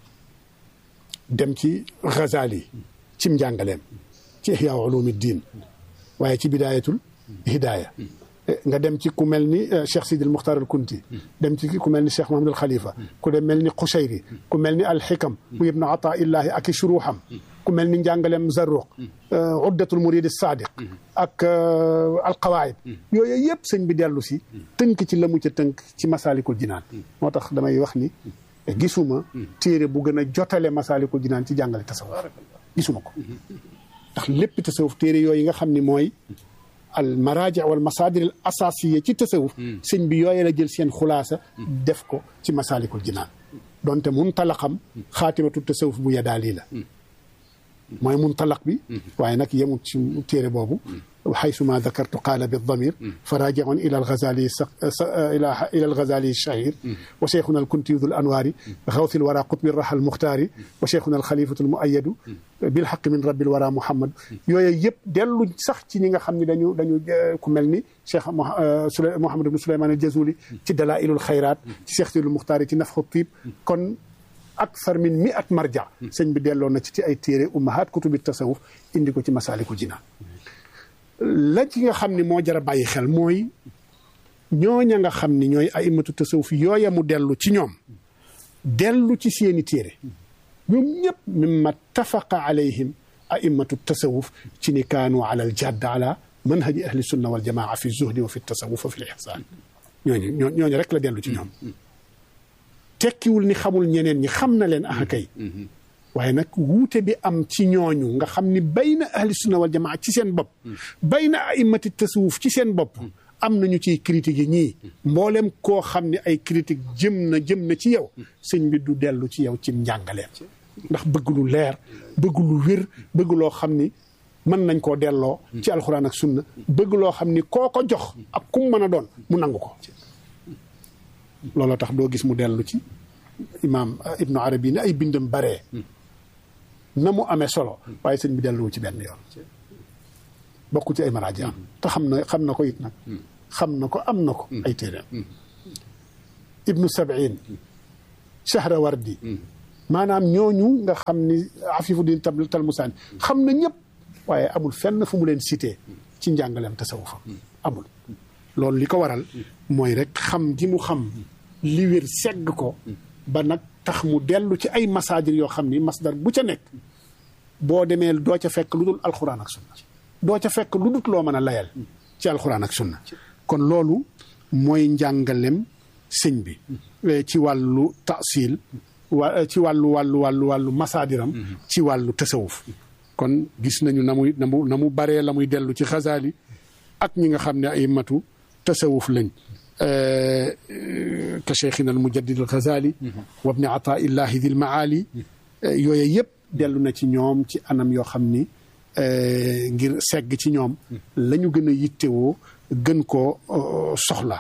dem ci Ghazali cim njàngaleem ci ihya ulumi diin waaye ci bidaayatul hidaaya nga dem ci ku mel ni Cheikh Sidil Muxtar al Kunti dem ci ku mel ni Cheikh Mahamadul Khalifa ku dem mel ni Xushayri ku mel ni alxikam bu ibnu ata illahi ak i shuruxam ku mel ni njàngaleem Zarruq uddatul murid sadiq ak alqawaid yooyu yëpp sëñ bi dellu si tënk ci la mu ca tënk ci masalikul jinaan moo tax damay wax ni gisuma téere bu gën a jotale masalikul jinaan ci jàngale tasawuf gisuma ko ndax lépp tasawuf téere yooyu nga xam ni mooy al maraaji wal masaadir al asaasiya ci tasawuf sëñ bi yooye la jël seen xulaasa def ko ci masalikul jinaan donte muntalaqam xaatimatu tasawuf bu yadaali la mooy muntalaq bi waaye nag yemut ci téere boobu xaysuma dakartu qaala bi damir fa raajiun ila algazali ila ila algazali shahir wa cheikhuna alkuntiyu dul anwaari xawsi lwara qutbi raha almuxtaari wa cheikhuna alxalifatu almuayadu bilxaqi min rabbil wara muhammad yooyu yëpp dellu sax ci ñi nga xam ne dañu dañu ku mel ni cheikh Mouhamad ibn Souleymane al Jazuli ci dalailul xayraat ci cheikh sidul muxtaari ci nafxu tiib kon akthar min mi at marja sëñ bi delloo na ci ci ay téere ummahaat kutubi tasawuf indi ko ci masaalikul jinaan la ci nga xam ne moo jar a bàyyi xel mooy ñooña nga xam ni ñooy aimatu tasawuf yooya mu dellu ci ñoom dellu ci seeni téere ñoom ñëpp mimma tafaqa alayhim aimatu tasawuf ci ni kaanu ala al jadd ala manhaji ahli sunna wal jamaa fi zuhdi wa fi tasawuf wa fi l ihsaan ñooñu ñooñu rek la dellu ci ñoom tekkiwul ni xamul ñeneen ñi xam na leen ah kay waaye nag wuute bi am ci ñooñu nga xam ni bayna ahli sunna wal jamaa ci seen bopp bayna aimati tasawuf ci seen bopp am nañu ciy critique yi ñii mboolem koo xam ne ay critique jëm na jëm na ci yow sëñ bi du dellu ci yow ci njàngaleem ndax bëgg lu leer bëgg lu wér bëgg loo xam ni mën nañ koo delloo ci alxuraan ak sunna bëgg loo xam ni koo ko jox ak kum mën a doon mu nangu ko looloo tax doo gis mu dellu ci imaam ibnu arabi ne ay bindam baree na mu amee solo waaye sëñ bi delluwu ci benn yoon bokku ci ay maraaji am te xam na xam na ko it nag xam na ko am na ko ay téeréem ibnu sabiin shahrawardi maanaam ñooñu nga xam ni afifu din tab talmusaani xam na ñëpp waaye amul fenn fu mu leen cité ci njàngaleem tasawufa amul loolu li ko waral mooy rek xam gi mu xam li wér segg ko ba nag tax mu dellu ci ay masaajir yoo xam ni masdar bu ca nekk boo demee doo ca fekk lu dul alxuraan ak sunna doo ca fekk lu dul loo mën a layal ci alxuraan ak sunna kon loolu mooy njàngalem sëñ bi ci wàllu tasil wa ci wàllu wàllu wàllu wàllu masaadiram ci wàllu tasawuf kon gis nañu na muy na mu na mu baree la muy dellu ci xasaali ak ñi nga xam ne ay matu tasawuf lañ ka cheikhina al mujaddid al xasaali wa bni ataillahi dil maali yooyu yëpp dellu na ci ñoom ci anam yoo xam ni ngir segg ci ñoom la ñu gën a yittewoo gën koo soxla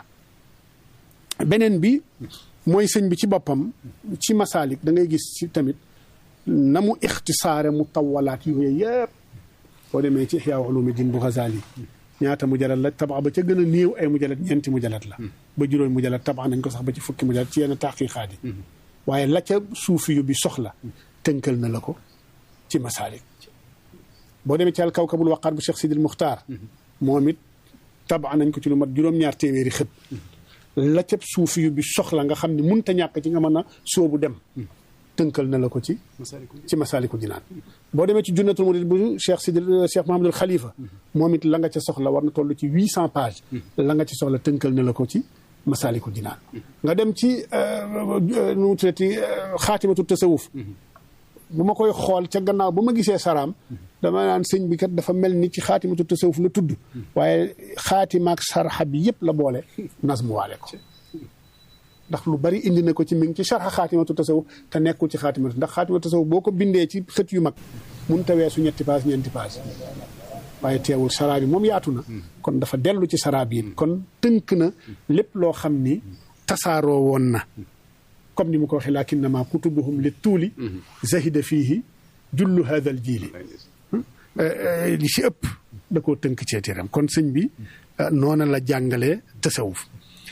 beneen bi mooy sëñ bi ci boppam ci masaalik da ngay gis ci tamit na mu ixtisaare mu tawalaat yooyu yëpp boo demee ci Ihyaa Ulumuddin bu Ghazali ñaata mujallat la tabax ba ca gën a néew ay mujallat ñeenti mujallat la ba juróomi mujallat tabax nañ ko sax ba ci fukki mujallat ci yenn taqiqaat yi waaye la ca suufi yu bi soxla tënkal na la ko ci masaalik boo demee ci al kawkabul waqaar bu Cheikh Sidil Muxtaar moom it tabax nañ ko ci lu mat juróom-ñaar téeméeri xët la ca suufi yu bi soxla nga xam ne munta ñàkk ci nga mën a sóobu dem tënkal na la ko ci ci masaalikul jinaan boo demee ci junnatul murid bu Cheikh Sidil Cheikh Mahamadul Khalifa moom it la nga ca soxla war na toll ci huit cent pages la nga ci soxla tënkal na la ko ci masaalikul jinaan nga dem ci nu mu tuddati xaatimatu tasawuf bu ma koy xool ca gannaaw ba ma gisee saraam dama naan sëñ bi kat dafa mel ni ci xaatimatu tasawuf la tudd waaye xaatimaak sarxa bi yëpp la boole nasmu waale ko ndax lu bari indi na ko ci mi ngi ci sarxa xaatimatu tasawuf te nekkul ci xaatimatu ndax xaatimatu tasawuf boo ko bindee ci xët yu mag mun ta weesu ñetti paas ñeenti paas waaye teewul saraa bi moom yaatu na kon dafa dellu ci saraa bi kon tënk na lépp loo xam ni tasaaroo woon na comme ni mu ko waxee lakinnama kutubuhum li tuuli zahida fiihi jullu hada al jiili li ci ëpp da koo tënk ceetiram kon sëñ bi noona la jàngalee tasawuf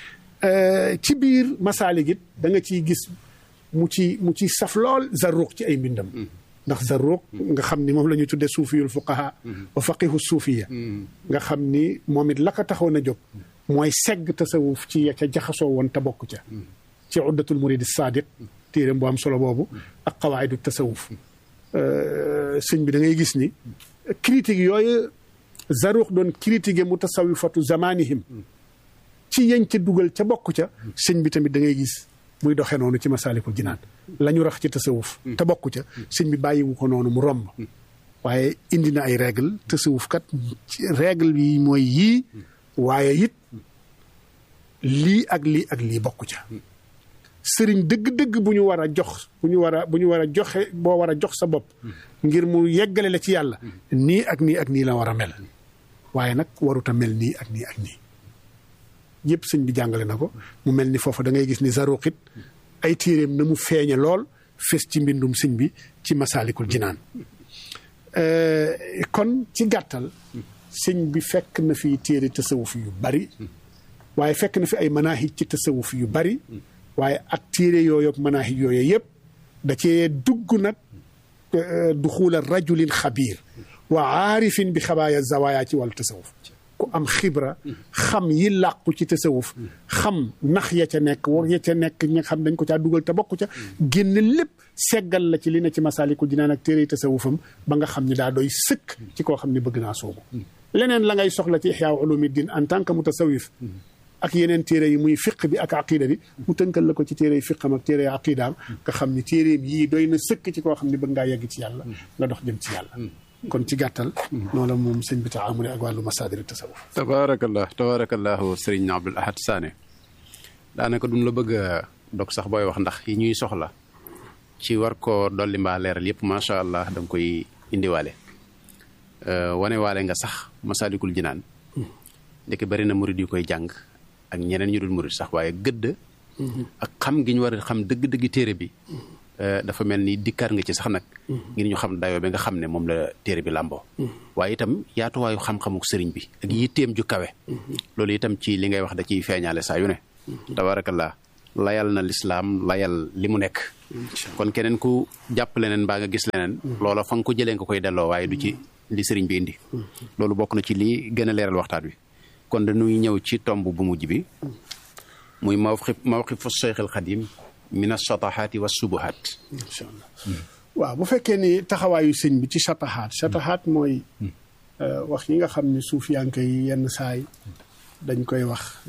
ci biir masaalik it da nga ciy gis mu ci mu ci saf lool zarruq ci ay mbindam ndax zarruq nga xam ni moom la ñuy tuddee suufiyul fuqaha wa faqihu suufiya nga xam ni moom it la ko taxoon a jóg mooy segg tasawuf ci ya ca jaxasoo woon te bokk ca ci uddatul muridi sadiq téeréem bu am solo boobu ak qawaidu tasawuf sëñ bi da ngay gis ni critique yooyu zaruux doon critiquer mutasawifatu zamanihim ci yañ ca dugal ca bokk ca sëñ bi tamit da ngay gis muy doxee noonu ci masaalikul jinaan la ñu rax ci tasawuf te bokk ca sëñ bi bàyyiwu ko noonu mu romb waaye indi na ay règle tasawuf kat règle yi mooy yii waaye it lii ak lii ak lii bokk ca sëriñ dëgg-dëgg bu ñu war a jox bu ñu war a bu ñu war a joxe boo war a jox sa bopp ngir mu yeggale la ci yàlla nii ak nii ak nii la war a mel waaye nag warut a mel nii ak nii ak nii yëpp sëñ bi jàngale na ko mu mel ni foofu da ngay gis ni zaruqit ay téeréem na mu feeñe lool fes ci mbindum sëñ bi ci masaalikul jinaan kon ci gàttal sëñ bi fekk na fi téere tasawuf yu bari waaye fekk na fi ay manahij ci tasawuf yu bari waaye ak téere yooyu ak manahij yooyu yëpp da cee dugg nag duxuula rajulin xabiir wa aarifin bi xabaaya zawaaya ci wàllu tasawuf ku am xibra xam yi làqu ci tasawuf xam nax ya ca nekk war ya ca nekk ñi nga xam dañ ko caa dugal te bokk ca génn lépp seggal la ci li ne ci masaalikul jinaan ak téere tasawufam ba nga xam ne daa doy sëkk ci koo xam ne bëgg naa soobu leneen la ngay soxla ci ixyaa ulumiddin en tant que mutasawif ak yeneen téere yi muy fiq bi ak aqida bi mu tënkal la ko ci téere yi fiqam ak téere yi aqidaam nga xam ni téereem yii doy na sëkk ci koo xam ne bëgg ngaa yegg ci yàlla nga dox jëm ci yàlla kon ci gàttal noonu la moom sëñ bi taamuli ak wàllu masaadir tasawuf tabaarakallah tabaarakallahu sëriñ Abdul Ahad Sané daanaka duñ la bëgg a dog sax booy wax ndax yi ñuy soxla ci war koo dolli mbaa leeral yëpp macha allah da nga koy indiwaale wane waale nga sax masaalikul jinaan ndeke bari na murid yu koy jàng ak ñeneen ñu dul murid sax waaye gëdd ak xam gi ñu war a xam dëgg-dëgg téere bi dafa mel ni dikkaar nga ci sax nag ngir ñu xam dayoo bi nga xam ne moom la téere bi làmboo waaye itam yaatuwaayu xam-xamuk sëriñ bi ak yitteem ju kawe loolu itam ci li ngay wax da ciy feeñaale saa yu ne tabarakallah layal na lislaam layal li mu nekk kon keneen ku jàpp leneen mbaa nga gis leneen loola fa nga ko jëlee nga koy delloo waaye du ci li sëriñ bi indi loolu bokk na ci li gën a leeral waxtaan wi kon dañuy ñëw ci tomb bu mujj bi muy mawqif mawqifu Cheikh al Xadim min ashatahaati wa subuhaat incha allah waaw bu fekkee ni taxawaayu sëñ bi ci shatahaat shatahaat mooy wax yi nga xam ne suufiyanke yi yenn saay dañ koy wax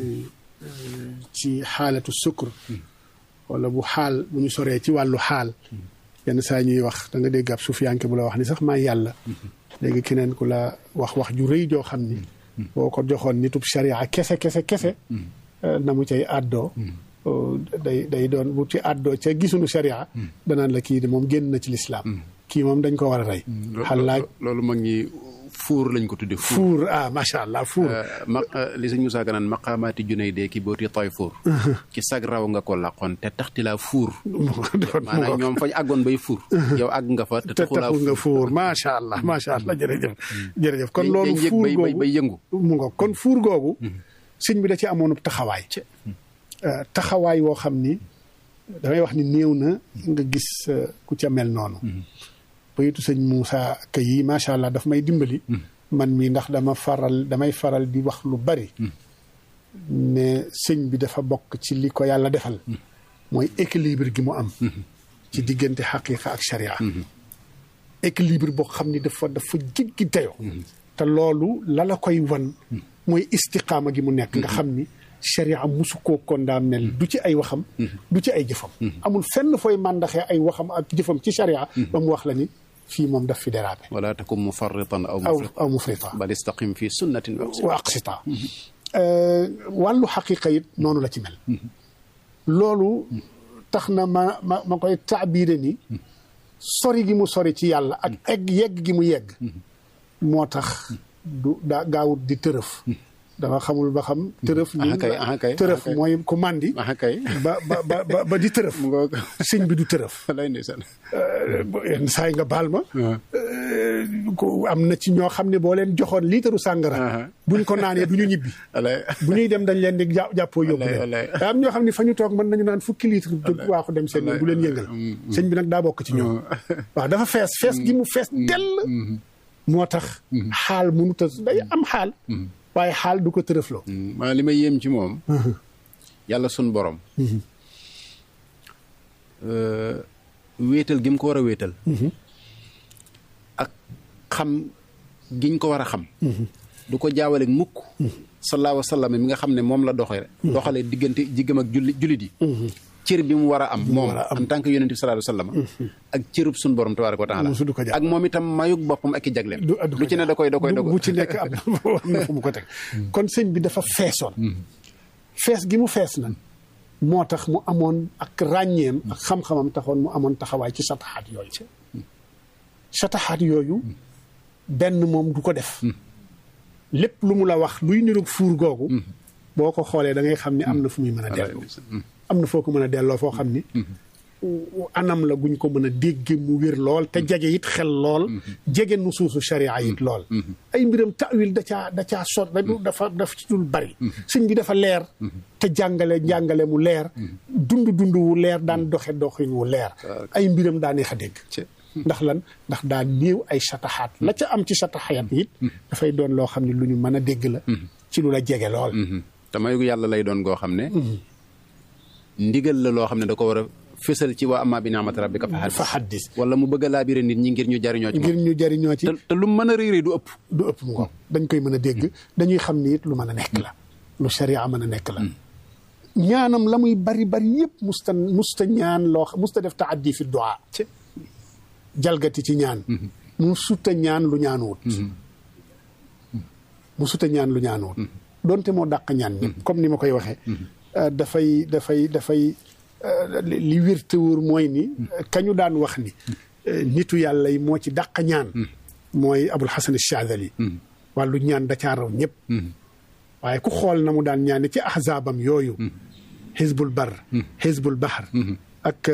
ci xaalatu sukkur wala bu xaal bu ñu soree ci wàllu xaal yenn saa ñuy wax da nga dégg ab suufiyanke bu la wax ni sax maa yàlla léegi keneen ku la wax wax ju rëy joo xam ni boo ko joxoon nitub sharia kese kese kese na mu cay àddoo day day doon bu ci àddoo ca gisuñu sharia danaan la kii de moom génn na ci lislaam kii moom dañ ko war a rey xalaaj loolu mag ñi fuur lañ ko tudde fuur ah macha allah fuur ma li sëñ Moussa Ka naan maqaamaati junay dee ki booti toy fuur ci sag raw nga ko làqoon te taxti laa fuur maanaam ñoom fañ àggoon bay fuur yow àgg nga fa te taxu nga fuur macha allah macha allah jërëjëf jërëjëf kon loolu fuur googu bay yëngu mu nga kon fuur googu sëñ bi da ci amoonub taxawaay taxawaay woo xam ni damay wax ni néew na nga gis ku ca mel noonu bayitu sëñ Moussa Ka yi macha allah daf may dimbali man mi ndax dama faral damay faral di wax lu bari ne sëñ bi dafa bokk ci li ko yàlla defal mooy équilibre gi mu am ci diggante xaqiqa ak sharia équilibre boo xam ni dafa dafa jéggi dayoo te loolu la la koy wan mooy istiqaama gi mu nekk nga xam ni sharia musu koo condamné du ci ay waxam du ci ay jëfam amul fenn fooy màndaxee ay waxam ak jëfam ci sharia ba mu wax la ni fii moom daf fi dérapé wala takum mufarritan aw aw aw mufrita bal istaqim fi sunnatin wa aqsita wàllu xaqiqa it noonu la ci mel loolu tax na ma ma ma koy taabiire ni sori gi mu sori ci yàlla ak egg yegg gi mu yegg moo tax du daa gaawut di tërëf dafa xamul ba xam tërëf ni tërëf mooy ku màndi ba ba ba ba di tërëf sëñ bi du tërëf yenn saa yi nga baal ma am na ci ñoo xam ne boo leen joxoon liitaru sàngara buñ ko naanee du ñu ñibbi bu ñuy dem dañ leen di jàppoo yóbbu leen am ñoo xam ne fa ñu toog mën nañu naan fukki litre jóg waaxu dem seen bu leen yëngal sëñ bi nag daa bokk ci ñoom waaw dafa fees fees gi mu fees dell moo tax xaal mënut a day am xaal waaye xaal du ko tërëfloo. maa li ma yéem ci moom. yàlla sun borom. wéetal gi mu ko war a wéetal. ak xam giñ ko war a xam. du ko jaawale mukk. sallallahu alayhi wa sallam mi nga xam ne moom la doxee. doxalee diggante jiggam ak julli jullit yi. cër bi mu war a am moom en tant que yonent bi sallallahu alayhi wa sallam ak cërub suñu borom tabaaraka wa taala ak moom itam mayug boppam ak i jagleem lu ci ne da koy da koy da bu ci nekk am na fu mu ko teg kon sëñ bi dafa feesoon fees gi mu fees na moo tax mu amoon ak ràññeem ak xam-xamam taxoon mu amoon taxawaay ci sataxaat yooyu sataxaat yooyu benn moom du ko def lépp lu mu la wax luy niroog fuur googu boo ko xoolee da ngay xam ni am na fu muy mën a dellu am na foo ko mën a delloo foo xam ni anam la guñ ko mën a dégge mu wér lool te jege it xel lool jege nu suusu sharia it lool ay mbiram tawil da caa da caa sot dafa dafa ci dul bari sëñ bi dafa leer te jàngale njàngale mu leer dund dund wu leer daan doxe doxin wu leer ay mbiram daa neex a dégg ndax lan ndax daa néew ay sataxaat la ca am ci sataxaat it dafay doon loo xam ne lu ñu mën a dégg la ci lu la jege lool te mayu yàlla lay doon goo xam ne ndigal la loo xam ne da ko war a fësal ci waa amma bi ni'mati rabbika fa xaddis wala mu bëgg a laabire nit ñi ngir ñu jariñoo ci ngir ñu jariñoo ci te lu mën a réeré du ëpp du ëpp mu ko dañ koy mën a dégg dañuy xam ni it lu mën a nekk la lu sharia mën a nekk la ñaanam la muy bari bari yëpp musta musta ñaan loo musta def taaddi fi du'a jalgati ci ñaan mu suta ñaan lu ñaanuwut mu suta ñaan lu ñaanuwut donte moo dàq ñaan ñëpp comme ni ma koy waxee dafay dafay dafay li wér te wóor mooy ni kañu daan wax ni nitu yàlla yi moo ci dàq ñaan mooy abul xasan Shaadili wàllu ñaan da caa raw ñëpp waaye ku xool na mu daan ñaane ci ahzaabam yooyu xisbul bar xisbul bahar ak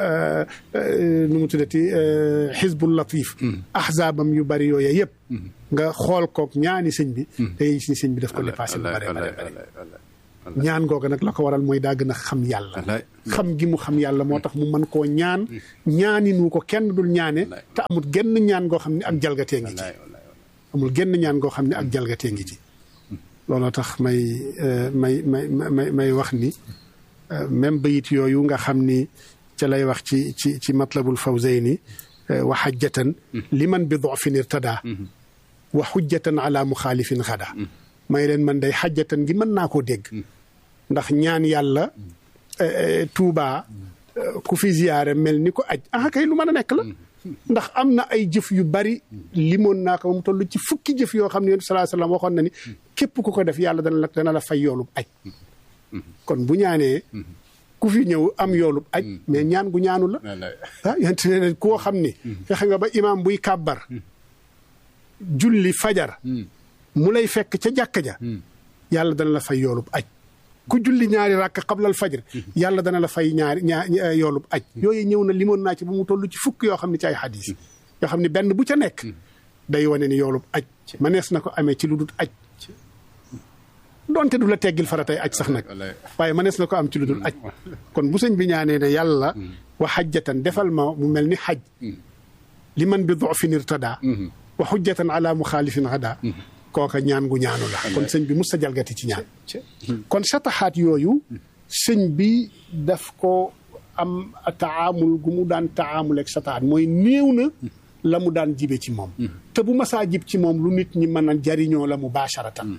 nu mu tuddati xisbul latif ahzaabam yu bari yooyu yëpp nga xool kook ñaani sëñ bi day si sëñ bi daf ko dépassé lu bare bare bare ñaan googa nag la ko waral mooy daa gën a xam yàlla xam gi mu xam yàlla moo tax mu mën koo ñaan ñaaninu ko kenn dul ñaane te amul genn ñaan goo xam ne ak jalgatee ngi ci amul genn ñaan goo xam ne ak jalgatee ngi ci looloo tax may may may may may wax ni même bayit yooyu nga xam ni ca lay wax ci ci ci matlabul fawzayni wa xajjatan liman bi dofin irtada wa xujjatan ala muxaalifin xada may leen man day xajjatan gi mën naa koo dégg ndax ñaan yàlla tuubaa ku fi ziyaare mel ni ko aj ah kay lu mën a nekk la ndax am na ay jëf yu bari limoon naa ko ba mu toll ci fukki jëf yoo xam ne yonent sallallahu alayhi wasallam waxoon na ni képp ku ko def yàlla dana la dana la fay yoolub aj kon bu ñaanee ku fi ñëw am yoolub aj mais ñaan gu ñaanu la ah yonent ne koo xam ni fexe nga ba imaam buy kàbbar julli fajar mu lay fekk ca jàkka ja yàlla dana la fay yoolub aj ku julli ñaari ràkk xablal fajar yàlla dana la fay ñaari ñaar yoolub aj yooyu ñëw na limoon naa ci ba mu toll ci fukk yoo xam ne ci ay xadis yoo xam ne benn bu ca nekk day wane ni yoolub aj manees na ko amee ci lu dul aj donte du la teggil faratay aj sax nag waaye manees na ko am ci lu dul aj kon bu sëñ bi ñaanee ne yàlla wa xajjatan defal ma mu mel ni xaj li man bi dofin irtada wa xujjatan ala muxaalifin hada kooka ñaan gu ñaanu la kon sëñ bi mus sa jalgati ci ñaan kon sataxaat yooyu sëñ bi daf ko am taamul gu mu daan taamul ak sataxaat mooy néew na la mu daan jibe ci moom te bu masaa jib ci moom lu nit ñi mën a jariñoo la mubaasharatan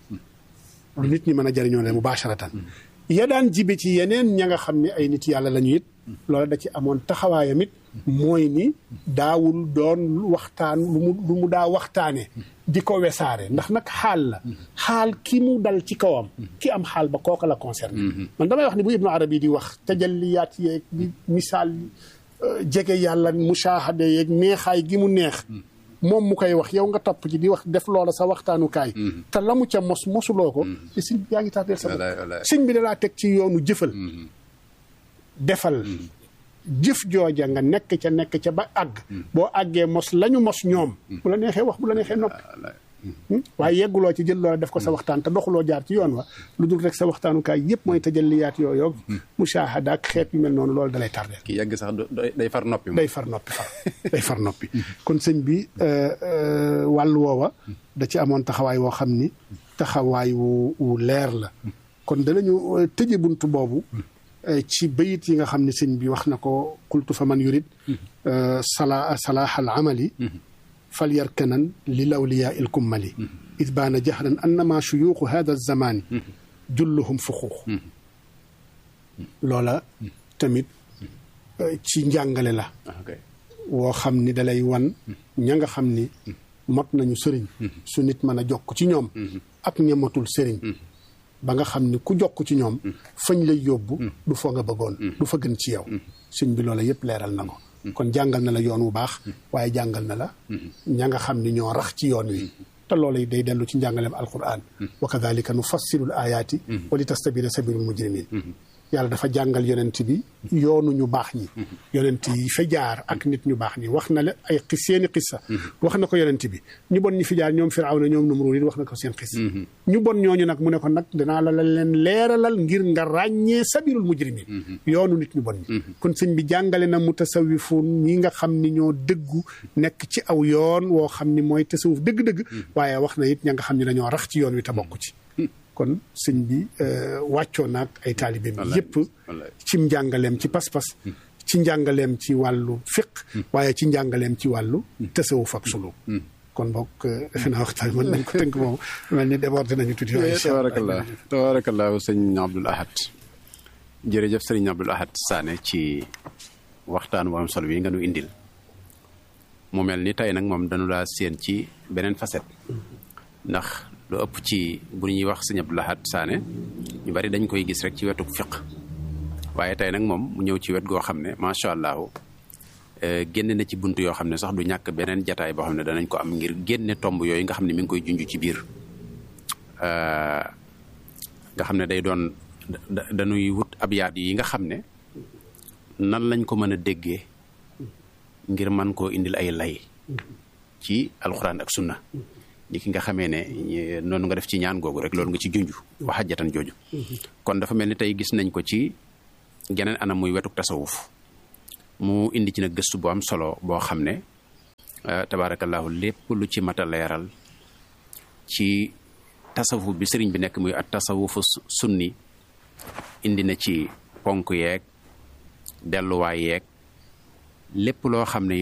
lu nit ñi mën a jariñoo la mubaasharatan ya daan jibe ci yeneen ña nga xam ne ay nit yàlla la ñu it loola da ci amoon taxawaayam it mooy ni daawul doon waxtaan lu mu lu mu daa waxtaane di ko wesaare ndax nag xaal la xaal ki mu dal ci kawam ki am xaal ba kooka la concerné man damay wax ni bu ibnu arabi di wax tajalliyaat yeeg di misaal jege yàlla mushahade yeeg neexaay gi mu neex moom mu koy wax yow nga topp ci di wax def loola sa waxtaanukaay te la mu ca mos mosuloo ko te sëñ bi yaa ngi tardeel sa bopp sëñ bi dalaa teg ci yoonu jëfal defal jëf jooja nga nekk ca nekk ca ba àgg boo àggee mos lañu mos ñoom bu la neexee wax bu la neexee noppi waaye yegguloo ci jël loola def ko sa waxtaan te doxuloo jaar ci yoon wa lu dul rek sa waxtaanukaay yëpp mooy tajalliyaat yooyu mushahada ak xeet yu mel noonu loolu dalay tardeel ki yegg sax day far noppi day far noppi far day far noppi kon sëñ bi wàllu woowa da ci amoon taxawaay woo xam ni taxawaay wu wu leer la kon danañu tëje buntu boobu ci bayit yi nga xam ne sëñ bi wax na ko qultu fa man yurid sala salaax al amali fal yarkanan li lawliyaa il kummali id baana jahran annama shuyuuxu hada zamaani julluhum fuxuux loola tamit ci njàngale la woo xam ni dalay wan ña nga xam ni mot nañu sëriñ su nit mën a jokk ci ñoom ak ñamatul sëriñ ba nga xam ni ku jokk ci ñoom fañ lay yóbbu du fa nga bëggoon du fa gën ci yow sëñ bi loola yëpp leeral na ko kon jàngal na la yoon wu baax waaye jàngal na la ña nga xam ni ñoo rax ci yoon wi te loola day dellu ci njàngaleem alquran wa kadalika nu fassilul ayaati wa li tastabina sabilul mujrimin yàlla dafa jàngal yonent bi yoonu ñu baax ñi yonent yi fa jaar ak nit ñu baax ñi wax na la ay xis seeni xissa wax na ko yonent bi ñu bon ñi fi jaar ñoom firawna ñoom numruud wax na ko seen xis ñu bon ñooñu nag mu ne ko nag danaa la leen leeralal ngir nga ràññee sabilul mujrimin yoonu nit ñu bon ñi kon sëñ bi jàngale na mutasawifun ñi nga xam ni ñoo dëggu nekk ci aw yoon woo xam ni mooy tasawuf dëgg-dëgg waaye wax na it ña nga xam ni dañoo rax ci yoon wi te bokk ci kon sëñ bi wàccoo naag ay taalibeem yépp ci njàngaleem ci pas-pas ci njàngaleem ci wàllu fiq waaye ci njàngaleem ci wàllu tasawuf ak sulu kon bokk defe naa waxtaan mën nañ ko tënk moom mel ni débordé nañu tuuti waaye tabarakallah tabarakallah sëñ Abdoul Ahad jërëjëf sëriñ Abdoul Ahad Sané ci waxtaan bu am solo bi nga nu indil mu mel ni tey nag moom dañu laa séen ci beneen facette ndax lu ëpp ci bu ñuy wax sëñ Abdou Lahad Sané ñu bari dañ koy gis rek ci wetuk fiq waaye tey nag moom mu ñëw ci wet goo xam ne macha allah génne na ci bunt yoo xam ne sax du ñàkk beneen jataay boo xam ne danañ ko am ngir génne tomb yooyu nga xam ne mi ngi koy junj ci biir nga xam ne day doon dañuy wut ab yaat yi nga xam ne nan lañ ko mën a déggee ngir man koo indil ay lay ci alxuraan ak sunna ni ki nga xamee ne noonu nga def ci ñaan googu rek loolu nga ci junj waxajatan jooju kon dafa mel ni tey gis nañ ko ci geneen anam muy wetuk tasawuf mu indi ci nag gëstu bu am solo boo xam ne tabaarakallaahu lépp lu ci mat a leeral ci tasawuf bi sëriñ bi nekk muy at tasawufu sunni indi na ci ponk yeeg delluwaay yeeg lépp loo xam ne